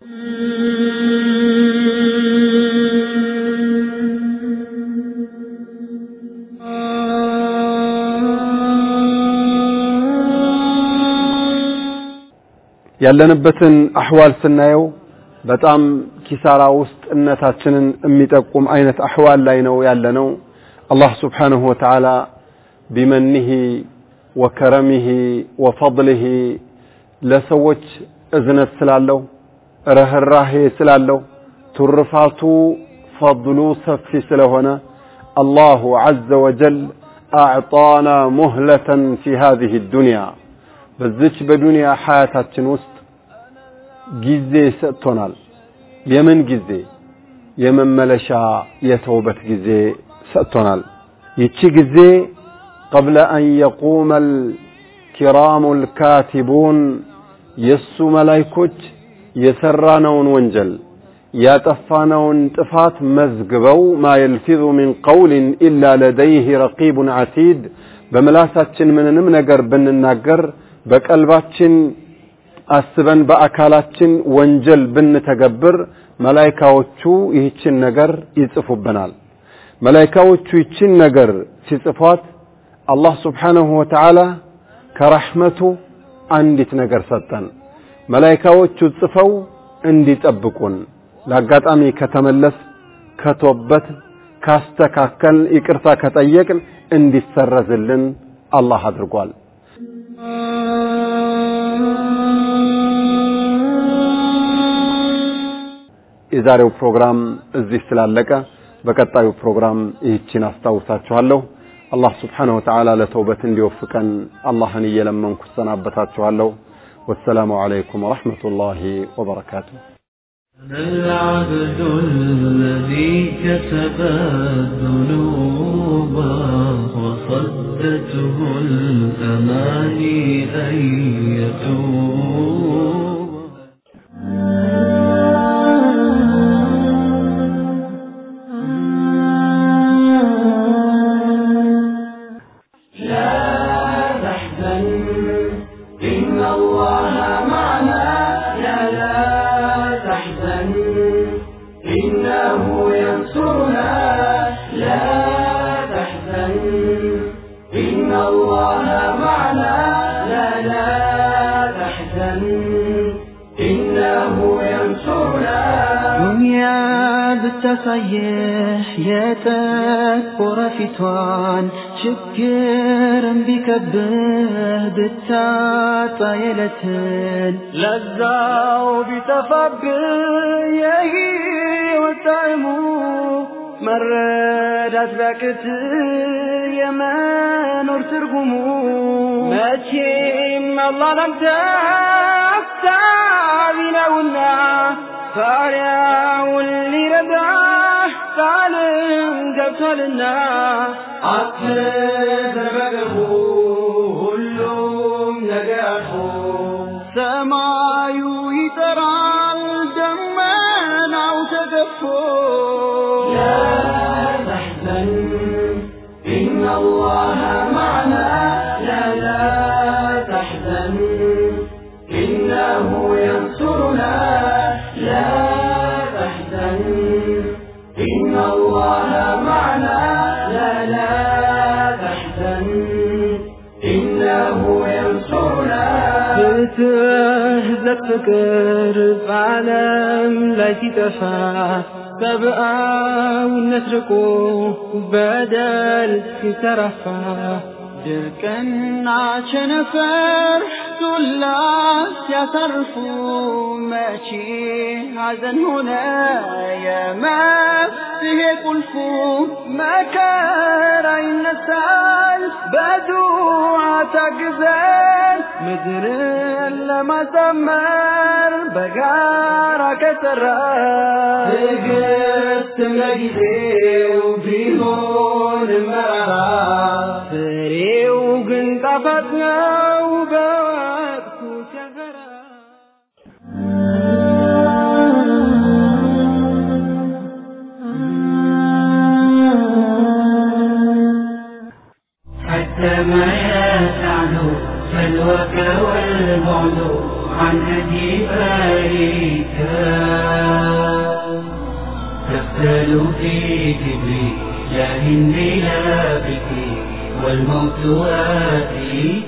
ያለንበትን አህዋል ስናየው በጣም ኪሳራ ውስጥ እነታችንን የሚጠቁም አይነት አህዋል ላይ ነው ያለነው። አላህ ስብሓንሁ ወተዓላ ቢመኒህ ወከረሚህ ወፈضልህ ለሰዎች እዝነት ስላለው ርህራሄ ስላለው ትሩፋቱ ፈضሉ ሰፊ ስለሆነ አላሁ ዐዘ ወጀል አዕጣና ሙህለተን ፊ ሃዚህ ዱንያ በዚች በዱንያ ሐያታችን ውስጥ ጊዜ ሰጥቶናል። የምን ጊዜ? የመመለሻ የተውበት ጊዜ ሰጥቶናል። ይቺ ጊዜ ቀብለ አን የቁመ ልኪራሙ ልካቲቡን የእሱ መላይኮች የሰራነውን ወንጀል ያጠፋነውን ጥፋት መዝግበው ማ የልፊዙ ሚን ቀውልን ኢላ ለደይህ ረቂቡን ዓቲድ በምላሳችን ምንንም ነገር ብንናገር በቀልባችን አስበን በአካላችን ወንጀል ብንተገብር መላይካዎቹ ይህችን ነገር ይጽፉብናል። መላይካዎቹ ይችን ነገር ሲጽፏት አላህ ስብሓንሁ ወተዓላ ከረሕመቱ አንዲት ነገር ሰጠን መላይካዎቹ ጽፈው እንዲጠብቁን ለአጋጣሚ ከተመለስ ከቶበት ካስተካከል ይቅርታ ከጠየቅን እንዲሰረዝልን አላህ አድርጓል የዛሬው ፕሮግራም እዚህ ስላለቀ በቀጣዩ ፕሮግራም ይህችን አስታውሳችኋለሁ አላህ ስብሓንሁ ወተዓላ ለተውበት እንዲወፍቀን አላህን እየለመንኩ ሰናበታችኋለሁ والسلام عليكم ورحمة الله وبركاته أنا العبد الذي كسب الذنوب وصدته الأماني أن يتوب ብታሳየህ የጠቆረ ፊቷን ችግርን ቢከብህ ብታጣ የለትን ለዛው ቢጠፋብህ የህይወት ጣዕሙ መረዳት ቢያቅት የመኖር ትርጉሙ መቼም አላህ ላንተ አሳቢ ነውና ባሪያውን ሊረዳህ ቃልን ገብቷልና አትዘርበገቡ ሁሉም ነገር አልፎ ሰማዩ ይጠራል ደመናው ተገፎ تحزن إن الله معنا لا لا تحزن إنه ينصرنا لا تحزن إن الله معنا لا لا تحزن إنه ينصرنا ፍትህ ለፍቅር በዓለም ላይ ሲጠፋ ሰብአዊነት ርቆ በደል ሲተረፋ ድርቅና ቸነፈር ዱላ ሲያሳርፉ መቼ ሐዘን ሆነ የመፍትሄ ቁልፉ መከራ ይነሳል በዱዓ ታግዘን ምድርን ለማሳመር በጋራ ከሰራ ትዕግስትም ለጊዜው ቢሆንም መራራ ፍሬው ግን ጣፋጭ ነው በወቅቱ ሲያፈራ حتى ما يسعد سلوك والبعد عن هدي باريك تفتل في كبري لا هندي لا بكي والموت آتيك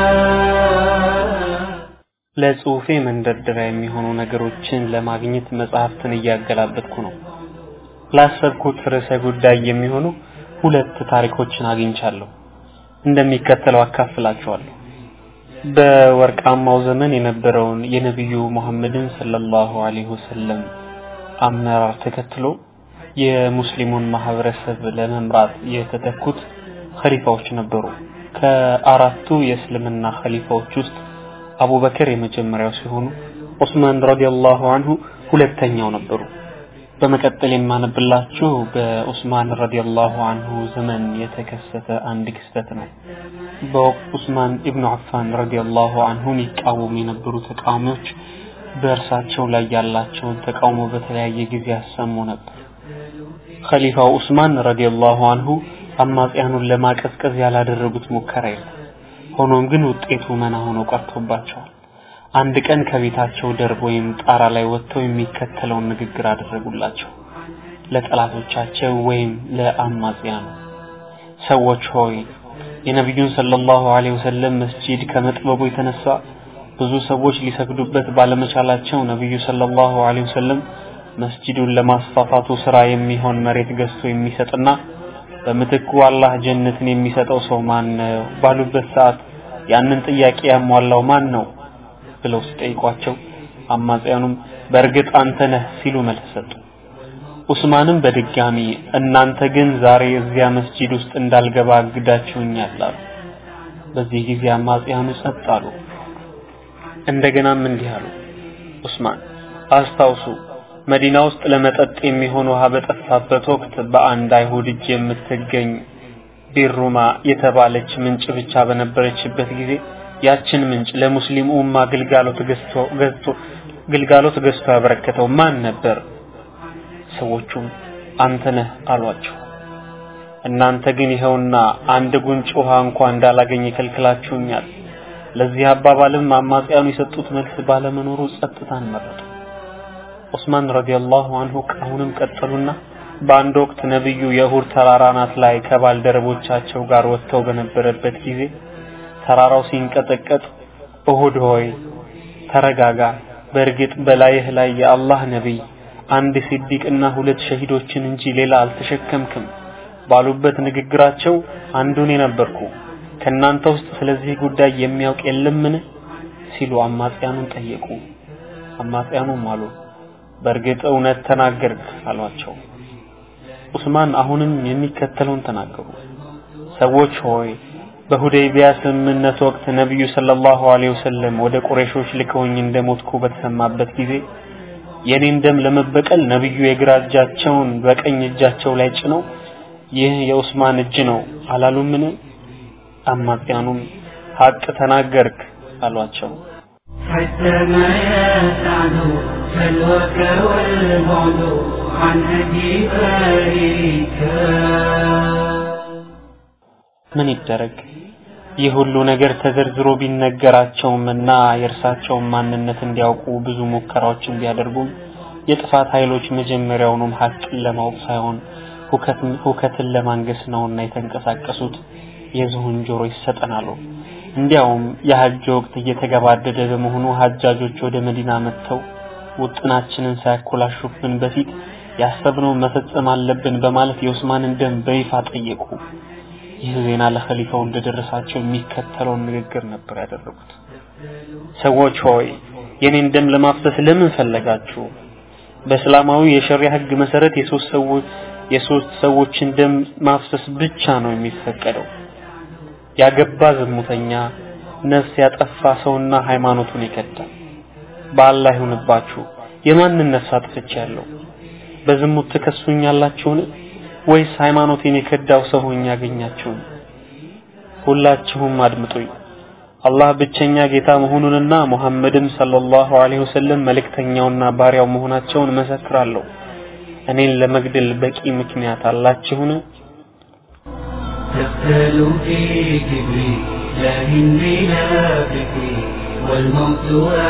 ለጽሁፌ መንደርደሪያ የሚሆኑ ነገሮችን ለማግኘት መጽሐፍትን እያገላበጥኩ ነው። ላሰብኩት ርዕሰ ጉዳይ የሚሆኑ ሁለት ታሪኮችን አግኝቻለሁ። እንደሚከተለው አካፍላችኋለሁ። በወርቃማው ዘመን የነበረውን የነቢዩ ሙሐመድን ሰለላሁ ዐለይሂ ወሰለም አመራር ተከትሎ የሙስሊሙን ማህበረሰብ ለመምራት የተተኩት ኸሊፋዎች ነበሩ። ከአራቱ የእስልምና ኸሊፋዎች ውስጥ አቡበከር የመጀመሪያው ሲሆኑ ዑስማን ረዲየላሁ ዐንሁ ሁለተኛው ነበሩ። በመቀጠል የማነብላችሁ በዑስማን ረዲየላሁ ዐንሁ ዘመን የተከሰተ አንድ ክስተት ነው። በወቅቱ ዑስማን ኢብኑ አፋን ረዲየላሁ ዐንሁ የሚቃወሙ የነበሩ ተቃዋሚዎች በእርሳቸው ላይ ያላቸውን ተቃውሞ በተለያየ ጊዜ ያሰሙ ነበር። ኸሊፋው ዑስማን ረዲየላሁ ዐንሁ አማጽያኑን ለማቀዝቀዝ ያላደረጉት ሙከራ የለም። ሆኖም ግን ውጤቱ መና ሆኖ ቀርቶባቸዋል። አንድ ቀን ከቤታቸው ደርብ ወይም ጣራ ላይ ወጥተው የሚከተለውን ንግግር አደረጉላቸው። ለጠላቶቻቸው ወይም ለአማጽያኑ ሰዎች ሆይ የነቢዩን ሰለላሁ ዐለይሂ ወሰለም መስጂድ ከመጥበቡ የተነሳ ብዙ ሰዎች ሊሰግዱበት ባለመቻላቸው ነብዩ ሰለላሁ ዐለይሂ ወሰለም መስጂዱን ለማስፋፋቱ ስራ የሚሆን መሬት ገዝቶ የሚሰጥና በምትኩ አላህ ጀነትን የሚሰጠው ሰው ማን ነው ባሉበት ሰዓት ያንን ጥያቄ ያሟላው ማን ነው ብለው ሲጠይቋቸው አማጽያኑም በእርግጥ አንተ ነህ ሲሉ መልስ ሰጡ። ኡስማንም በድጋሚ እናንተ ግን ዛሬ እዚያ መስጂድ ውስጥ እንዳልገባ አግዳችሁኛል አሉ። በዚህ ጊዜ አማጽያኑ ጸጥ አሉ። እንደገናም እንዲህ አሉ። ኡስማን አስታውሱ መዲና ውስጥ ለመጠጥ የሚሆን ውሃ በጠፋበት ወቅት በአንድ አይሁድ እጅ የምትገኝ ቢሩማ የተባለች ምንጭ ብቻ በነበረችበት ጊዜ ያችን ምንጭ ለሙስሊም ኡማ ግልጋሎት ገዝቶ ገዝቶ ግልጋሎት ገዝቶ ያበረከተው ማን ነበር? ሰዎቹም አንተ ነህ አሏቸው። እናንተ ግን ይኸውና አንድ ጉንጭ ውሃ እንኳን እንዳላገኝ ከልክላችሁኛል። ለዚህ አባባልም አማጽያኑ የሰጡት መልስ ባለመኖሩ ጸጥታን መረጡ። ዑስማን ረዲየላሁ አንሁ አሁንም ቀጠሉና በአንድ ወቅት ነብዩ የኡሁድ ተራራ ናት ላይ ከባልደረቦቻቸው ጋር ወጥተው በነበረበት ጊዜ ተራራው ሲንቀጠቀጥ ኡሁድ ሆይ ተረጋጋ፣ በእርግጥ በላይህ ላይ የአላህ ነቢይ አንድ ሲዲቅና ሁለት ሸሂዶችን እንጂ ሌላ አልተሸከምክም ባሉበት ንግግራቸው አንዱን የነበርኩ ከናንተ ውስጥ ስለዚህ ጉዳይ የሚያውቅ የለምን ሲሉ አማጽያኑን ጠየቁ። አማጽያኑም አሉ በእርግጥ እውነት ተናገርክ አሏቸው። ዑስማን አሁንም የሚከተለውን ተናገሩ። ሰዎች ሆይ በሁደይቢያ ስምምነት ወቅት ነቢዩ ሰለላሁ ዐለይሂ ወሰለም ወደ ቁረይሾች ልከውኝ እንደሞትኩ በተሰማበት ጊዜ የኔን ደም ለመበቀል ነብዩ የግራ እጃቸውን በቀኝ እጃቸው ላይ ጭነው ይህ የኡስማን እጅ ነው አላሉምን? አማጽያኑም ሀቅ ተናገርክ አሏቸው። حتى ما يسعد سلوك والبعد عن هدي بارك ምን ይደረግ? ይህ ሁሉ ነገር ተዘርዝሮ ቢነገራቸውምና የእርሳቸውን ማንነት እንዲያውቁ ብዙ ሙከራዎችን ቢያደርጉም የጥፋት ኃይሎች መጀመሪያውኑም ሀቅን ለማወቅ ሳይሆን ሁከትን ለማንገስ ነውና የተንቀሳቀሱት የዝሆን ጆሮ ይሰጠናሉ። እንዲያውም የሐጅ ወቅት እየተገባደደ በመሆኑ ሐጃጆች ወደ መዲና መጥተው ውጥናችንን ሳያኮላሹብን በፊት ያሰብነው መፈጸም አለብን በማለት የኡስማንን ደም በይፋ ጠየቁ። ይህ ዜና ለኸሊፋው እንደደረሳቸው የሚከተለውን ንግግር ነበር ያደረጉት። ሰዎች ሆይ የኔን ደም ለማፍሰስ ለምን ፈለጋችሁ? በእስላማዊ የሸሪዓ ህግ መሰረት የሶስት ሰዎች የሶስት ሰዎችን ደም ማፍሰስ ብቻ ነው የሚፈቀደው። ያገባ ዝሙተኛ፣ ነፍስ ያጠፋ ሰውና ሃይማኖቱን ይከዳል። በአላህ ይሁንባችሁ የማንን ነፍስ አጥፍቻለሁ? በዝሙት ትከሱኛላችሁን? ወይስ ሃይማኖቴን የከዳው ሰው ሆኜ ያገኛችሁን? ሁላችሁም አድምጡኝ። አላህ ብቸኛ ጌታ መሆኑንና ሙሐመድም ሰለላሁ ዐለይሂ ወሰለም መልእክተኛውና ባሪያው መሆናቸውን መሰክራለሁ። እኔን ለመግደል በቂ ምክንያት አላችሁን? تقتل في كبري لا هندي لا فكري والموت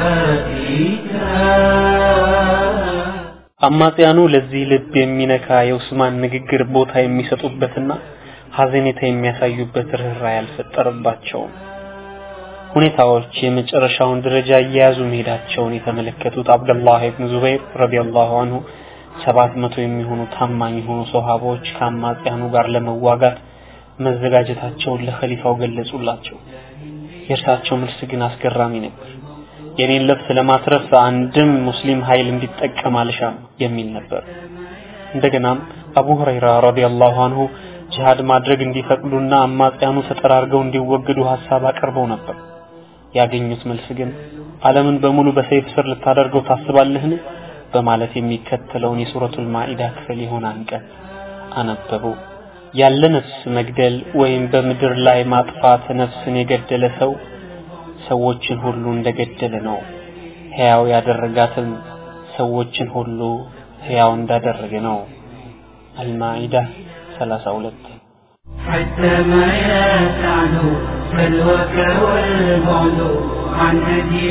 آتيك አማጽያኑ ለዚህ ልብ የሚነካ የኡስማን ንግግር ቦታ የሚሰጡበትና ሐዘኔታ የሚያሳዩበት ርኅራኄ አልፈጠረባቸውም። ሁኔታዎች የመጨረሻውን ደረጃ እየያዙ መሄዳቸውን የተመለከቱት አብደላህ ኢብኑ ዙበይር ረዲየላሁ አንሁ ሰባት መቶ የሚሆኑ ታማኝ የሆኑ ሰሃቦች ከአማጽያኑ ጋር ለመዋጋት መዘጋጀታቸውን ለኸሊፋው ገለጹላቸው። የእርሳቸው መልስ ግን አስገራሚ ነበር። የኔን ልብስ ለማትረፍ አንድም ሙስሊም ኃይል እንዲጠቀም አልሻም የሚል ነበር። እንደገናም አቡ ሁረይራ ረዲየላሁ አንሁ ጂሃድ ማድረግ እንዲፈቅዱና አማጽያኑ ተጠራርገው እንዲወገዱ ሐሳብ አቅርበው ነበር። ያገኙት መልስ ግን ዓለምን በሙሉ በሰይፍ ስር ልታደርገው ታስባለህን? በማለት የሚከተለውን የሱረቱል ማኢዳ ክፍል የሆነ አንቀጽ አነበቡ። ያለ ነፍስ መግደል ወይም በምድር ላይ ማጥፋት ነፍስን የገደለ ሰው ሰዎችን ሁሉ እንደገደለ ነው። ሕያው ያደረጋትም ሰዎችን ሁሉ ሕያው እንዳደረገ ነው። አልማኢዳ 32 حتى ما يسعد سلوك والبعد عن هدي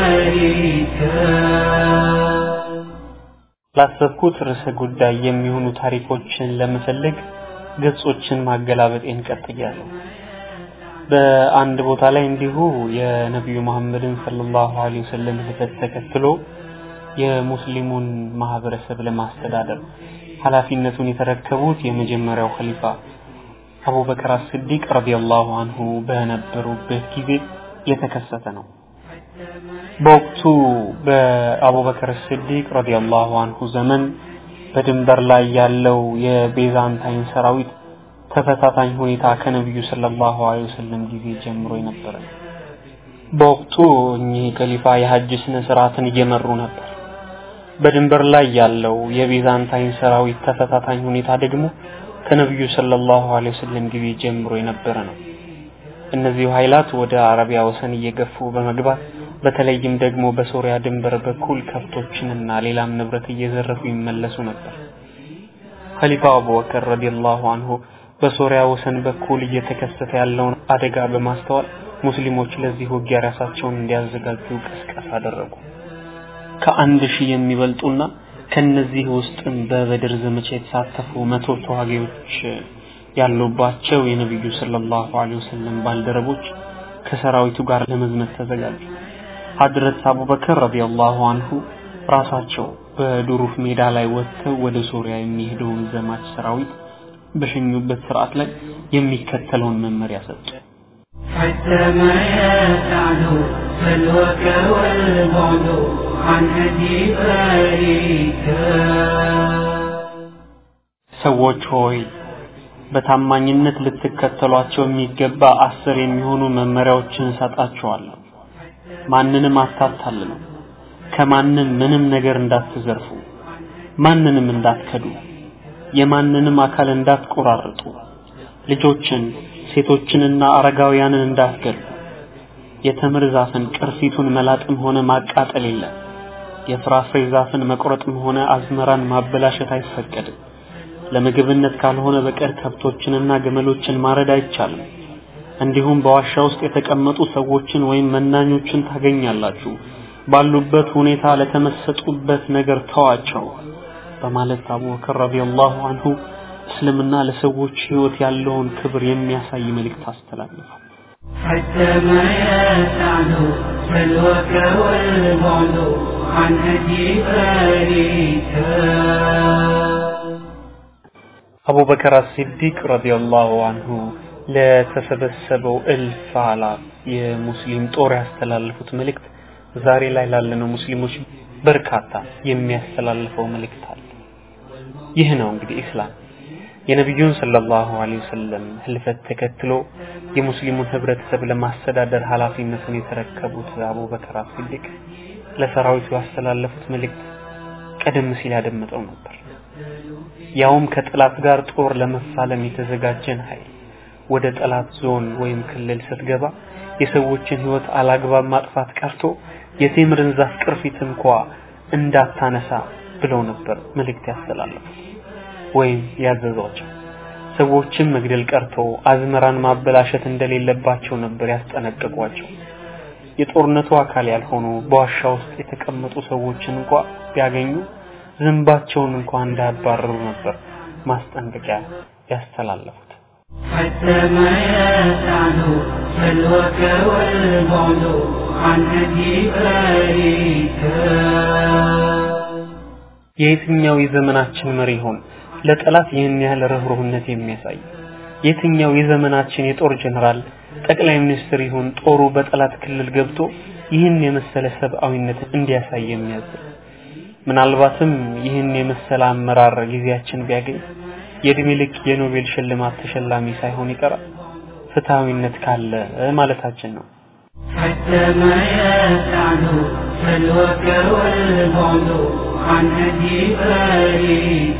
بارك ላሰብኩት ርዕሰ ጉዳይ የሚሆኑ ታሪኮችን ለመፈለግ ገጾችን ማገላበጤን ቀጥያለሁ። በአንድ ቦታ ላይ እንዲሁ የነቢዩ መሐመድን ሰለላሁ ዐለይሂ ወሰለም ህልፈት ተከትሎ የሙስሊሙን ማህበረሰብ ለማስተዳደር ኃላፊነቱን የተረከቡት የመጀመሪያው ኸሊፋ አቡበከር አስዲቅ ረዲየላሁ አንሁ በነበሩበት ጊዜ የተከሰተ ነው። በወቅቱ በአቡበከር ስዲቅ ረዲየላሁ አንሁ ዘመን በድንበር ላይ ያለው የቤዛንታይን ሰራዊት ተፈታታኝ ሁኔታ ከነቢዩ ሰለላሁ ዐለይሂ ወሰለም ጊዜ ጀምሮ የነበረ በወቅቱ እኚህ ከሊፋ የሐጅ ስነ ስርዓትን እየመሩ ነበር። በድንበር ላይ ያለው የቤዛንታይን ሰራዊት ተፈታታኝ ሁኔታ ደግሞ ከነቢዩ ሰለላሁ ዐለይሂ ወሰለም ጊዜ ጀምሮ የነበረ ነው። እነዚሁ ኃይላት ወደ አረቢያ ወሰን እየገፉ በመግባት በተለይም ደግሞ በሶሪያ ድንበር በኩል ከብቶችንና ሌላም ንብረት እየዘረፉ ይመለሱ ነበር። ኸሊፋው አቡበከር ረዲየላሁ አንሁ በሶሪያ ወሰን በኩል እየተከሰተ ያለውን አደጋ በማስተዋል ሙስሊሞች ለዚህ ውጊያ ራሳቸውን እንዲያዘጋጁ ቅስቀሳ አደረጉ። ከአንድ ሺህ የሚበልጡና ከነዚህ ውስጥም በበድር ዘመቻ የተሳተፉ መቶ ተዋጊዎች ያሉባቸው የነቢዩ ሰለላሁ ዐለይሂ ወሰለም ባልደረቦች ከሰራዊቱ ጋር ለመዝመት ተዘጋጁ። ሐድረት አቡበከር ረዲየላሁ አንሁ ራሳቸው በዱሩፍ ሜዳ ላይ ወጥተው ወደ ሶሪያ የሚሄደውን ዘማች ሰራዊት በሸኙበት ስርዓት ላይ የሚከተለውን መመሪያ ሰጡ። حتى ما يسعد سلوك والبعد عن هدي باريك ሰዎች ሆይ በታማኝነት ልትከተሏቸው የሚገባ አስር የሚሆኑ መመሪያዎችን እሰጣችኋለሁ። ማንንም አታታልሉ፣ ከማንም ምንም ነገር እንዳትዘርፉ፣ ማንንም እንዳትከዱ፣ የማንንም አካል እንዳትቆራርጡ፣ ልጆችን ሴቶችንና አረጋውያንን እንዳትገሉ፣ የተምር ዛፍን ቅርፊቱን መላጥም ሆነ ማቃጠል የለም። የፍራፍሬ ዛፍን መቁረጥም ሆነ አዝመራን ማበላሸት አይፈቀድም። ለምግብነት ካልሆነ በቀር ከብቶችንና ግመሎችን ማረድ አይቻልም። እንዲሁም በዋሻ ውስጥ የተቀመጡ ሰዎችን ወይም መናኞችን ታገኛላችሁ። ባሉበት ሁኔታ ለተመሰጡበት ነገር ተዋቸው በማለት አቡበከር ረዲየላሁ አንሁ እስልምና ለሰዎች ህይወት ያለውን ክብር የሚያሳይ መልእክት አስተላለፉ። حتى ما يسعد سلوك والبعد عن هدي باريك አቡበከር አስሲዲቅ ረዲየላሁ አንሁ ለተሰበሰበው እልፍ አላፍ የሙስሊም ጦር ያስተላለፉት መልእክት ዛሬ ላይ ላለነው ሙስሊሞች በርካታ የሚያስተላልፈው መልእክት አለ። ይህ ነው እንግዲህ ኢስላም የነቢዩን ሰለላሁ ዐለይሂ ወሰለም ህልፈት ተከትሎ የሙስሊሙን ህብረተሰብ ለማስተዳደር ኃላፊነቱን የተረከቡት አቡበከር አስሲዲቅ ለሰራዊቱ ያስተላለፉት መልእክት ቀደም ሲል ያደመጠው ነበር። ያውም ከጠላት ጋር ጦር ለመፋለም የተዘጋጀን ኃይል ወደ ጠላት ዞን ወይም ክልል ስትገባ የሰዎችን ህይወት አላግባብ ማጥፋት ቀርቶ የቴምርን ዛፍ ቅርፊት እንኳ እንዳታነሳ ብለው ነበር መልእክት ያስተላለፉት ወይም ያዘዟቸው። ሰዎችን መግደል ቀርቶ አዝመራን ማበላሸት እንደሌለባቸው ነበር ያስጠነቀቋቸው። የጦርነቱ አካል ያልሆኑ በዋሻ ውስጥ የተቀመጡ ሰዎችን እንኳ ቢያገኙ ዝንባቸውን እንኳ እንዳያባረሩ ነበር ማስጠንቀቂያ ያስተላለፉት። حتى ما يسعد سلوك والبعد عن هدي باريك የየትኛው የዘመናችን መሪ ይሆን ለጠላት ይህን ያህል ርኅሩህነት የሚያሳይ? የትኛው የዘመናችን የጦር ጀነራል ጠቅላይ ሚኒስትር ይሁን ጦሩ በጠላት ክልል ገብቶ ይህን የመሰለ ሰብአዊነት እንዲያሳይ የሚያዝ? ምናልባትም ይህን የመሰለ አመራር ጊዜያችን ቢያገኝ የእድሜ ልክ የኖቤል ሽልማት ተሸላሚ ሳይሆን ይቀራል። ፍትሃዊነት ካለ ማለታችን ነው። حتى ما يسعد سلوك والبعد عن هدي باريك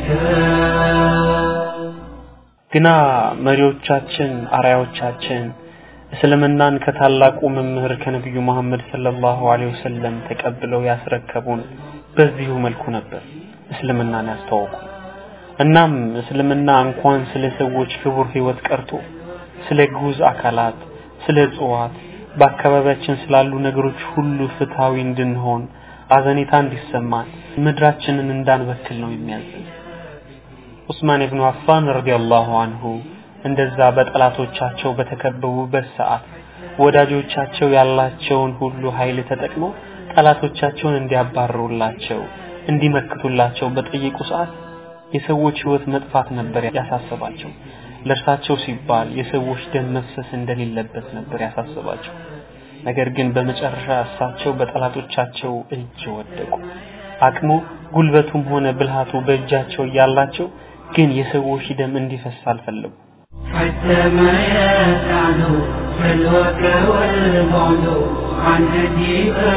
ግና መሪዎቻችን አርአያዎቻችን እስልምናን ከታላቁ መምህር ከነቢዩ መሐመድ ሰለላሁ ዐለይሂ ወሰለም ተቀብለው ያስረከቡን በዚሁ መልኩ ነበር እስልምናን ያስተዋወቁ። እናም እስልምና እንኳን ስለ ሰዎች ክቡር ህይወት ቀርቶ ስለ ግዑዝ አካላት፣ ስለ እጽዋት፣ በአካባቢያችን ስላሉ ነገሮች ሁሉ ፍትሃዊ እንድንሆን አዘኔታ እንዲሰማን ምድራችንን እንዳንበክል ነው የሚያዘን። ዑስማን ኢብኑ አፋን ረዲየላሁ አንሁ እንደዛ በጠላቶቻቸው በተከበቡበት ሰዓት ወዳጆቻቸው ያላቸውን ሁሉ ኃይል ተጠቅመው ጠላቶቻቸውን እንዲያባርሩላቸው እንዲመክቱላቸው በጠየቁ ሰዓት የሰዎች ህይወት መጥፋት ነበር ያሳሰባቸው። ለእርሳቸው ሲባል የሰዎች ደም መፍሰስ እንደሌለበት ነበር ያሳሰባቸው። ነገር ግን በመጨረሻ እሳቸው በጠላቶቻቸው እጅ ወደቁ። አቅሙ ጉልበቱም ሆነ ብልሃቱ በእጃቸው እያላቸው ግን የሰዎች ደም እንዲፈስ አልፈለጉ። حتى ما يسعنوا سلوك والبعد عن هدي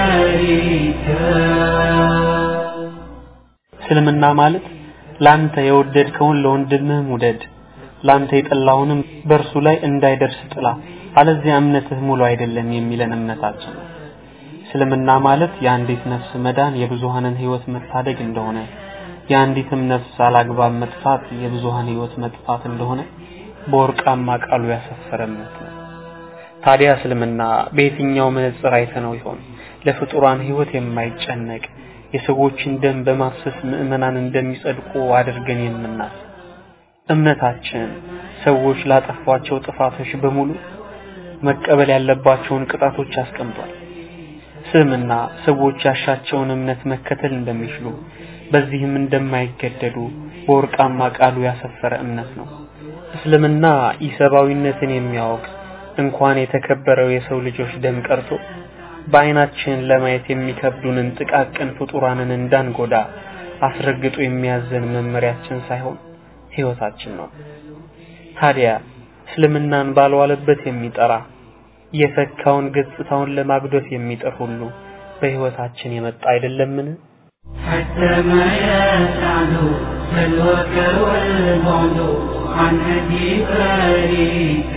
بريك እስልምና ማለት ላንተ የወደድከውን ለወንድምህም ውደድ፣ ላንተ የጠላውንም በእርሱ ላይ እንዳይደርስ ጥላ፣ አለዚያ እምነትህ ሙሉ አይደለም የሚለን እምነታችን ነው። እስልምና ማለት የአንዲት ነፍስ መዳን የብዙሃንን ህይወት መታደግ እንደሆነ፣ የአንዲትም ነፍስ አላግባብ መጥፋት የብዙሃን ህይወት መጥፋት እንደሆነ በወርቃማ ቃሉ ያሰፈረ እምነት ነው። ታዲያ እስልምና በየትኛው መነጽር አይተነው ይሆን ለፍጡራን ህይወት የማይጨነቅ የሰዎችን ደም በማፍሰስ ምዕመናን እንደሚጸድቁ አድርገን የምናስ እምነታችን ሰዎች ላጠፏቸው ጥፋቶች በሙሉ መቀበል ያለባቸውን ቅጣቶች አስቀምጧል። እስልምና ሰዎች ያሻቸውን እምነት መከተል እንደሚችሉ በዚህም እንደማይገደዱ በወርቃማ ቃሉ ያሰፈረ እምነት ነው። እስልምና ኢሰብአዊነትን የሚያወግዝ እንኳን የተከበረው የሰው ልጆች ደም ቀርቶ በአይናችን ለማየት የሚከብዱንን ጥቃቅን ፍጡራንን እንዳንጎዳ አስረግጦ የሚያዘን መመሪያችን ሳይሆን ህይወታችን ነው። ታዲያ እስልምናን ባልዋለበት የሚጠራ የፈካውን ገጽታውን ለማጉደፍ የሚጥር ሁሉ በህይወታችን የመጣ አይደለምን? حتى ما يسعنوا سلوك والبعد عن هدي بريك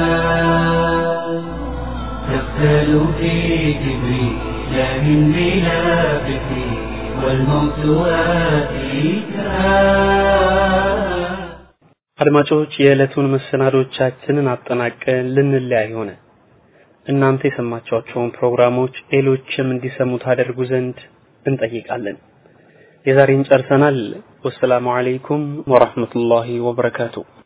تقتل في كبري لا من بلا فكري والموت واتيك አድማጮች የዕለቱን መሰናዶቻችንን አጠናቀን ልንለያይ ሆነ። እናንተ የሰማችኋቸውን ፕሮግራሞች ሌሎችም እንዲሰሙ ታደርጉ ዘንድ እንጠይቃለን። የዛሬን ጨርሰናል። ወሰላሙ አለይኩም ወራህመቱላሂ ወበረካቱ።